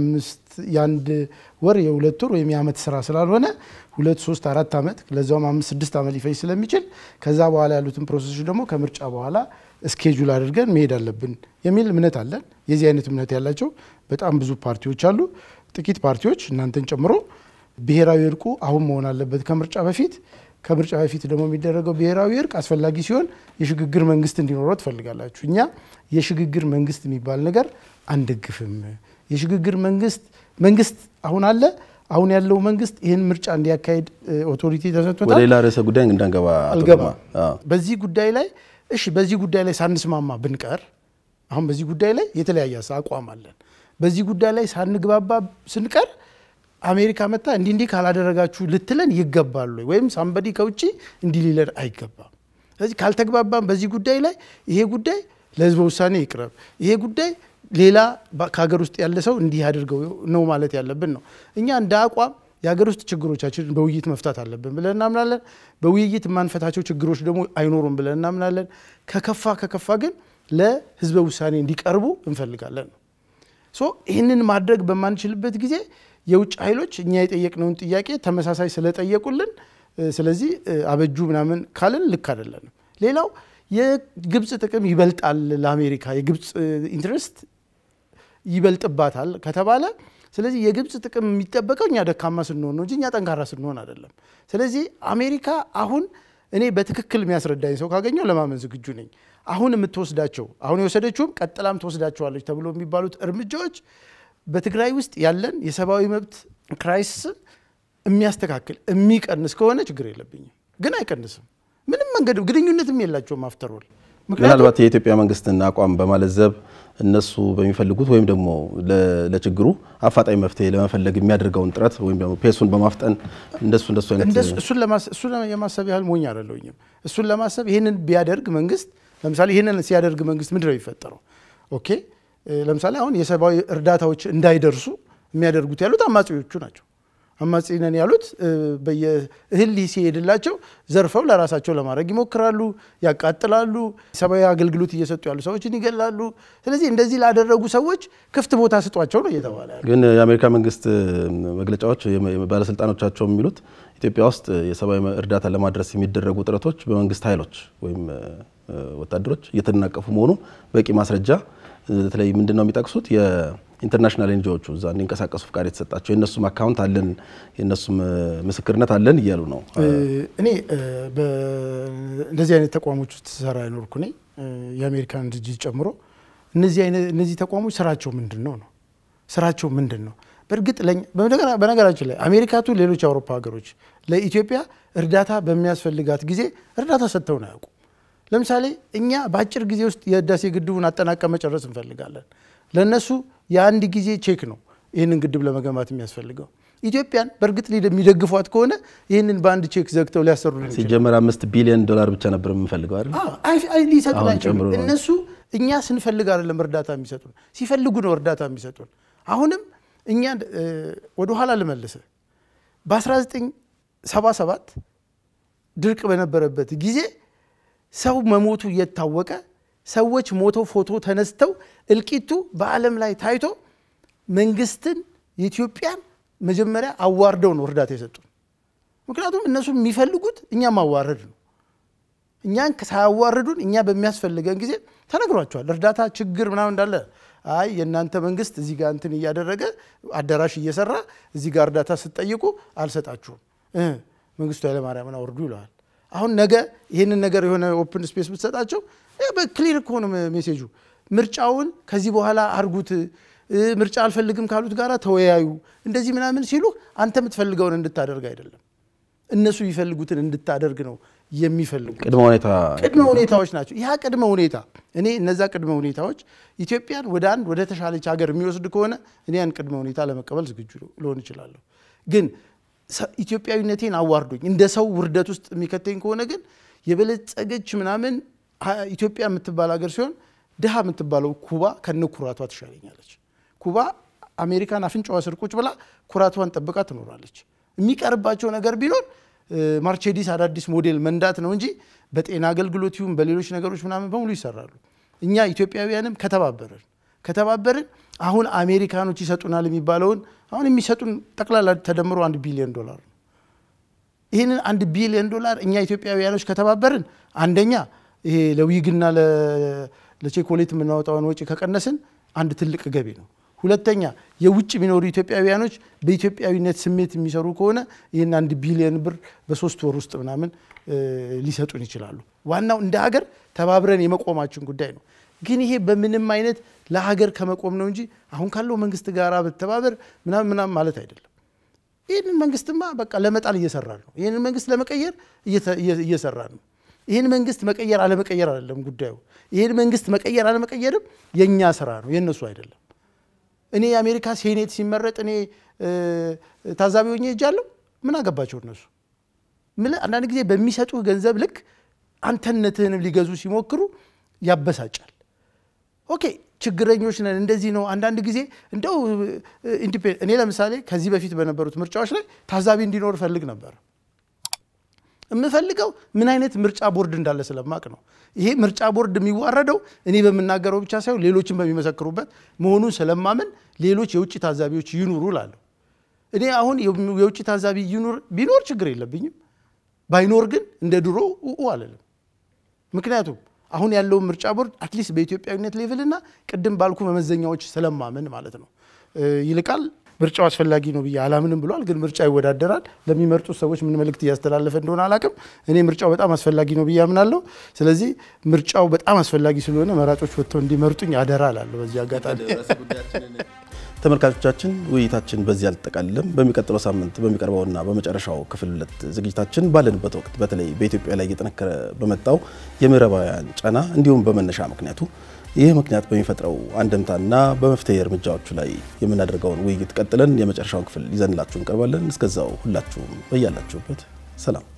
የአንድ ወር የሁለት ወር ወይም የዓመት ስራ ስላልሆነ ሁለት ሶስት አራት ዓመት ለዛውም አምስት ስድስት ዓመት ሊፈጅ ስለሚችል ከዛ በኋላ ያሉትን ፕሮሰሶች ደግሞ ከምርጫ በኋላ እስኬጁል አድርገን መሄድ አለብን የሚል እምነት አለን። የዚህ አይነት እምነት ያላቸው በጣም ብዙ ፓርቲዎች አሉ። ጥቂት ፓርቲዎች እናንተን ጨምሮ ብሔራዊ እርቁ አሁን መሆን አለበት ከምርጫ በፊት ከምርጫ በፊት ደግሞ የሚደረገው ብሔራዊ እርቅ አስፈላጊ ሲሆን የሽግግር መንግስት እንዲኖረው ትፈልጋላችሁ። እኛ የሽግግር መንግስት የሚባል ነገር አንደግፍም። የሽግግር መንግስት መንግስት አሁን አለ። አሁን ያለው መንግስት ይህን ምርጫ እንዲያካሄድ ኦቶሪቲ ተሰጥቶታል። ወደ ሌላ ርዕሰ ጉዳይ እንዳንገባ አልገባም። በዚህ ጉዳይ ላይ እሺ፣ በዚህ ጉዳይ ላይ ሳንስማማ ብንቀር አሁን በዚህ ጉዳይ ላይ የተለያየ አቋም አለን። በዚህ ጉዳይ ላይ ሳንግባባ ስንቀር አሜሪካ መታ እንዲህ እንዲህ ካላደረጋችሁ ልትለን ይገባሉ ወይም ሳምበዲ ከውጭ እንዲህ ሊለን አይገባም። ስለዚህ ካልተግባባም በዚህ ጉዳይ ላይ ይሄ ጉዳይ ለህዝበ ውሳኔ ይቅረብ፣ ይሄ ጉዳይ ሌላ ከሀገር ውስጥ ያለ ሰው እንዲህ አድርገው ነው ማለት ያለብን ነው። እኛ እንደ አቋም የሀገር ውስጥ ችግሮቻችንን በውይይት መፍታት አለብን ብለን እናምናለን። በውይይት የማንፈታቸው ችግሮች ደግሞ አይኖሩም ብለን እናምናለን። ከከፋ ከከፋ ግን ለህዝበ ውሳኔ እንዲቀርቡ እንፈልጋለን ነው። ሶ ይህንን ማድረግ በማንችልበት ጊዜ የውጭ ኃይሎች እኛ የጠየቅነውን ጥያቄ ተመሳሳይ ስለጠየቁልን ስለዚህ አበጁ ምናምን ካልን ልክ አይደለንም። ሌላው የግብፅ ጥቅም ይበልጣል ለአሜሪካ የግብፅ ኢንትረስት ይበልጥባታል ከተባለ ስለዚህ የግብፅ ጥቅም የሚጠበቀው እኛ ደካማ ስንሆን ነው እንጂ እኛ ጠንካራ ስንሆን አይደለም። ስለዚህ አሜሪካ አሁን እኔ በትክክል የሚያስረዳኝ ሰው ካገኘው ለማመን ዝግጁ ነኝ። አሁን የምትወስዳቸው አሁን የወሰደችውም ቀጥላም ትወስዳቸዋለች ተብሎ የሚባሉት እርምጃዎች በትግራይ ውስጥ ያለን የሰብአዊ መብት ክራይሲስን የሚያስተካክል የሚቀንስ ከሆነ ችግር የለብኝም። ግን አይቀንስም። ምንም መንገድ ግንኙነትም የላቸውም አፍተሮል ምናልባት የኢትዮጵያ መንግስትን አቋም በማለዘብ እነሱ በሚፈልጉት ወይም ደግሞ ለችግሩ አፋጣኝ መፍትሄ ለመፈለግ የሚያደርገውን ጥረት ወይም ደግሞ ፔሱን በማፍጠን እንደሱ እንደሱ አይነት እሱን የማሰብ ያህል ሞኝ አይደለሁኝም። እሱን ለማሰብ ይህንን ቢያደርግ መንግስት ለምሳሌ ይህንን ሲያደርግ መንግስት ምንድን ነው የሚፈጠረው? ኦኬ ለምሳሌ አሁን የሰብአዊ እርዳታዎች እንዳይደርሱ የሚያደርጉት ያሉት አማጺዎቹ ናቸው። አማጺ ነን ያሉት በየእህል ሲሄድላቸው ዘርፈው ለራሳቸው ለማድረግ ይሞክራሉ፣ ያቃጥላሉ፣ ሰብአዊ አገልግሎት እየሰጡ ያሉ ሰዎችን ይገላሉ። ስለዚህ እንደዚህ ላደረጉ ሰዎች ክፍት ቦታ ስጧቸው ነው እየተባለ ያለ። ግን የአሜሪካ መንግስት መግለጫዎች ባለስልጣኖቻቸው የሚሉት ኢትዮጵያ ውስጥ የሰብአዊ እርዳታ ለማድረስ የሚደረጉ ጥረቶች በመንግስት ኃይሎች ወይም ወታደሮች እየተደናቀፉ መሆኑ በቂ ማስረጃ በተለይ ምንድን ነው የሚጠቅሱት የኢንተርናሽናል ኤንጂዎቹ እዛ እንዲንቀሳቀሱ ፍቃድ የተሰጣቸው የእነሱም አካውንት አለን የእነሱም ምስክርነት አለን እያሉ ነው። እኔ እንደዚህ አይነት ተቋሞች ውስጥ ሰራ አይኖርኩ እኔ የአሜሪካን ድርጅት ጨምሮ እነዚህ ተቋሞች ስራቸው ምንድን ነው ነው ስራቸው ምንድን ነው? በእርግጥ በነገራችን ላይ አሜሪካቱ ሌሎች የአውሮፓ ሀገሮች ለኢትዮጵያ እርዳታ በሚያስፈልጋት ጊዜ እርዳታ ሰጥተውን አያውቁ። ለምሳሌ እኛ በአጭር ጊዜ ውስጥ የህዳሴ ግድቡን አጠናቀ መጨረስ እንፈልጋለን። ለእነሱ የአንድ ጊዜ ቼክ ነው ይህንን ግድብ ለመገንባት የሚያስፈልገው። ኢትዮጵያን በእርግጥ የሚደግፏት ከሆነ ይህንን በአንድ ቼክ ዘግተው ሊያሰሩ ሲጀመር አምስት ቢሊዮን ዶላር ብቻ ነበር የምንፈልገው አይደል? ሊሰጡን አሁን አይችሉም። ጨምሮ ነው። እነሱ እኛ ስንፈልግ አይደለም እርዳታ የሚሰጡን፣ ሲፈልጉ ነው እርዳታ የሚሰጡን። አሁንም እኛ ወደኋላ ልመልስ በ1977 ድርቅ በነበረበት ጊዜ ሰው መሞቱ እየታወቀ ሰዎች ሞተው ፎቶ ተነስተው እልቂቱ በዓለም ላይ ታይቶ መንግስትን የኢትዮጵያን መጀመሪያ አዋርደው ነው እርዳታ የሰጡን። ምክንያቱም እነሱ የሚፈልጉት እኛ ማዋረድ ነው። እኛን ሳያዋርዱን እኛ በሚያስፈልገን ጊዜ ተነግሯቸዋል። እርዳታ ችግር ምናምን እንዳለ አይ የእናንተ መንግስት እዚህ ጋር እንትን እያደረገ አዳራሽ እየሰራ እዚህ ጋር እርዳታ ስትጠይቁ አልሰጣችሁም እ መንግስቱ ኃይለማርያምን አውርዱ ይለዋል። አሁን ነገ ይህንን ነገር የሆነ ኦፕን ስፔስ ብትሰጣቸው በክሊር እኮ ነው ሜሴጁ። ምርጫውን ከዚህ በኋላ አርጉት፣ እ ምርጫ አልፈልግም ካሉት ጋር ተወያዩ፣ እንደዚህ ምናምን ሲሉ አንተ የምትፈልገውን እንድታደርግ አይደለም እነሱ የሚፈልጉትን እንድታደርግ ነው የሚፈልጉ ቅድመ ሁኔታ ቅድመ ሁኔታዎች ናቸው። ያ ቅድመ ሁኔታ እኔ እነዛ ቅድመ ሁኔታዎች ኢትዮጵያን ወደ አንድ ወደ ተሻለች ሀገር የሚወስድ ከሆነ እኔ ያን ቅድመ ሁኔታ ለመቀበል ዝግጁ ልሆን እችላለሁ። ግን ሰ- ኢትዮጵያዊነቴን አዋርዶኝ እንደ ሰው ውርደት ውስጥ የሚከተኝ ከሆነ ግን የበለጸገች ምናምን ሀ- ኢትዮጵያ የምትባል ሀገር ሲሆን ድሃ የምትባለው ኩባ ከነ ኩራቷ ትሻለኛለች። ኩባ አሜሪካን አፍንጫዋ ስር ቁጭ ብላ ኩራቷን ጠብቃ ትኖራለች። የሚቀርባቸው ነገር ቢኖር እ፣ ማርቼዲስ አዳዲስ ሞዴል መንዳት ነው እንጂ በጤና አገልግሎት ይሁን በሌሎች ነገሮች ምናምን በሙሉ ይሰራሉ። እኛ ኢትዮጵያውያንም ከተባበርን ከተባበርን አሁን አሜሪካኖች ይሰጡናል የሚባለውን አሁን የሚሰጡን ጠቅላላ ተደምሮ አንድ ቢሊዮን ዶላር ነው። ይህንን አንድ ቢሊዮን ዶላር እኛ ኢትዮጵያውያኖች ከተባበርን አንደኛ ይሄ ለዊግና ለ- ለቼኮሌት የምናወጣውን ወጪ ከቀነስን አንድ ትልቅ ገቢ ነው። ሁለተኛ የውጭ የሚኖሩ ኢትዮጵያውያኖች በኢትዮጵያዊነት ስሜት የሚሰሩ ከሆነ ይህን አንድ ቢሊዮን ብር በሶስት ወር ውስጥ ምናምን እ፣ ሊሰጡን ይችላሉ። ዋናው እንደ ሀገር ተባብረን የመቆማችን ጉዳይ ነው። ግን ይሄ በምንም አይነት ለሀገር ከመቆም ነው እንጂ አሁን ካለው መንግስት ጋር በተባበር ምናምን ምናምን ማለት አይደለም። ይህንን መንግስትማ በቃ ለመጣል እየሰራ ነው። ይህንን መንግስት ለመቀየር እየተ- እየ- እየሰራ ነው። ይህን መንግስት መቀየር አለመቀየር አይደለም ጉዳዩ። ይህን መንግስት መቀየር አለመቀየርም የእኛ ስራ ነው፣ የእነሱ አይደለም። እኔ የአሜሪካ ሴኔት ሲመረጥ እኔ እ፣ ታዛቢ ሆኜ ሄጃለሁ። ምን አገባቸው እነሱ? ምን አንዳንድ ጊዜ በሚሰጡህ ገንዘብ ልክ አንተነትህንም ሊገዙ ሲሞክሩ ያበሳጫል። ኦኬ ችግረኞች ነን፣ እንደዚህ ነው። አንዳንድ ጊዜ እንደው ኢንዲፔ- እኔ ለምሳሌ ከዚህ በፊት በነበሩት ምርጫዎች ላይ ታዛቢ እንዲኖር እፈልግ ነበር። የምፈልገው ምን አይነት ምርጫ ቦርድ እንዳለ ስለማቅ ነው። ይሄ ምርጫ ቦርድ የሚዋረደው እኔ በምናገረው ብቻ ሳይሆን ሌሎችን በሚመሰክሩበት መሆኑን ስለማምን ሌሎች የውጭ ታዛቢዎች ይኑሩ እላለሁ። እኔ አሁን የውጭ ታዛቢ ይኑር ቢኖር ችግር የለብኝም። ባይኖር ግን እንደ ድሮ ኡ አለልም። ምክንያቱም አሁን ያለውን ምርጫ ቦርድ አትሊስት በኢትዮጵያዊነት ሌቭል እና ቅድም ባልኩ መመዘኛዎች ስለማመን ማለት ነው። እ፣ ይልቃል ምርጫው አስፈላጊ ነው ብዬ አላምንም ብሏል። ግን ምርጫ ይወዳደራል። ለሚመርጡት ሰዎች ምን መልእክት እያስተላለፈ እንደሆነ አላቅም። እኔ ምርጫው በጣም አስፈላጊ ነው ብዬ አምናለሁ። ስለዚህ ምርጫው በጣም አስፈላጊ ስለሆነ መራጮች ወጥተው እንዲመርጡኝ አደራ እላለሁ። በዚህ አጋጣሚ ተመልካቾቻችን ውይይታችን በዚህ አልጠቃልልም። በሚቀጥለው ሳምንት በሚቀርበውና በመጨረሻው ክፍል ሁለት ዝግጅታችን ባለንበት ወቅት በተለይ በኢትዮጵያ ላይ እየጠነከረ በመጣው የምዕራባውያን ጫና እንዲሁም በመነሻ ምክንያቱ ይህ ምክንያት በሚፈጥረው አንድምታና በመፍትሄ እርምጃዎቹ ላይ የምናደርገውን ውይይት ቀጥለን የመጨረሻውን ክፍል ይዘንላችሁ እንቀርባለን። እስከዛው ሁላችሁም በያላችሁበት ሰላም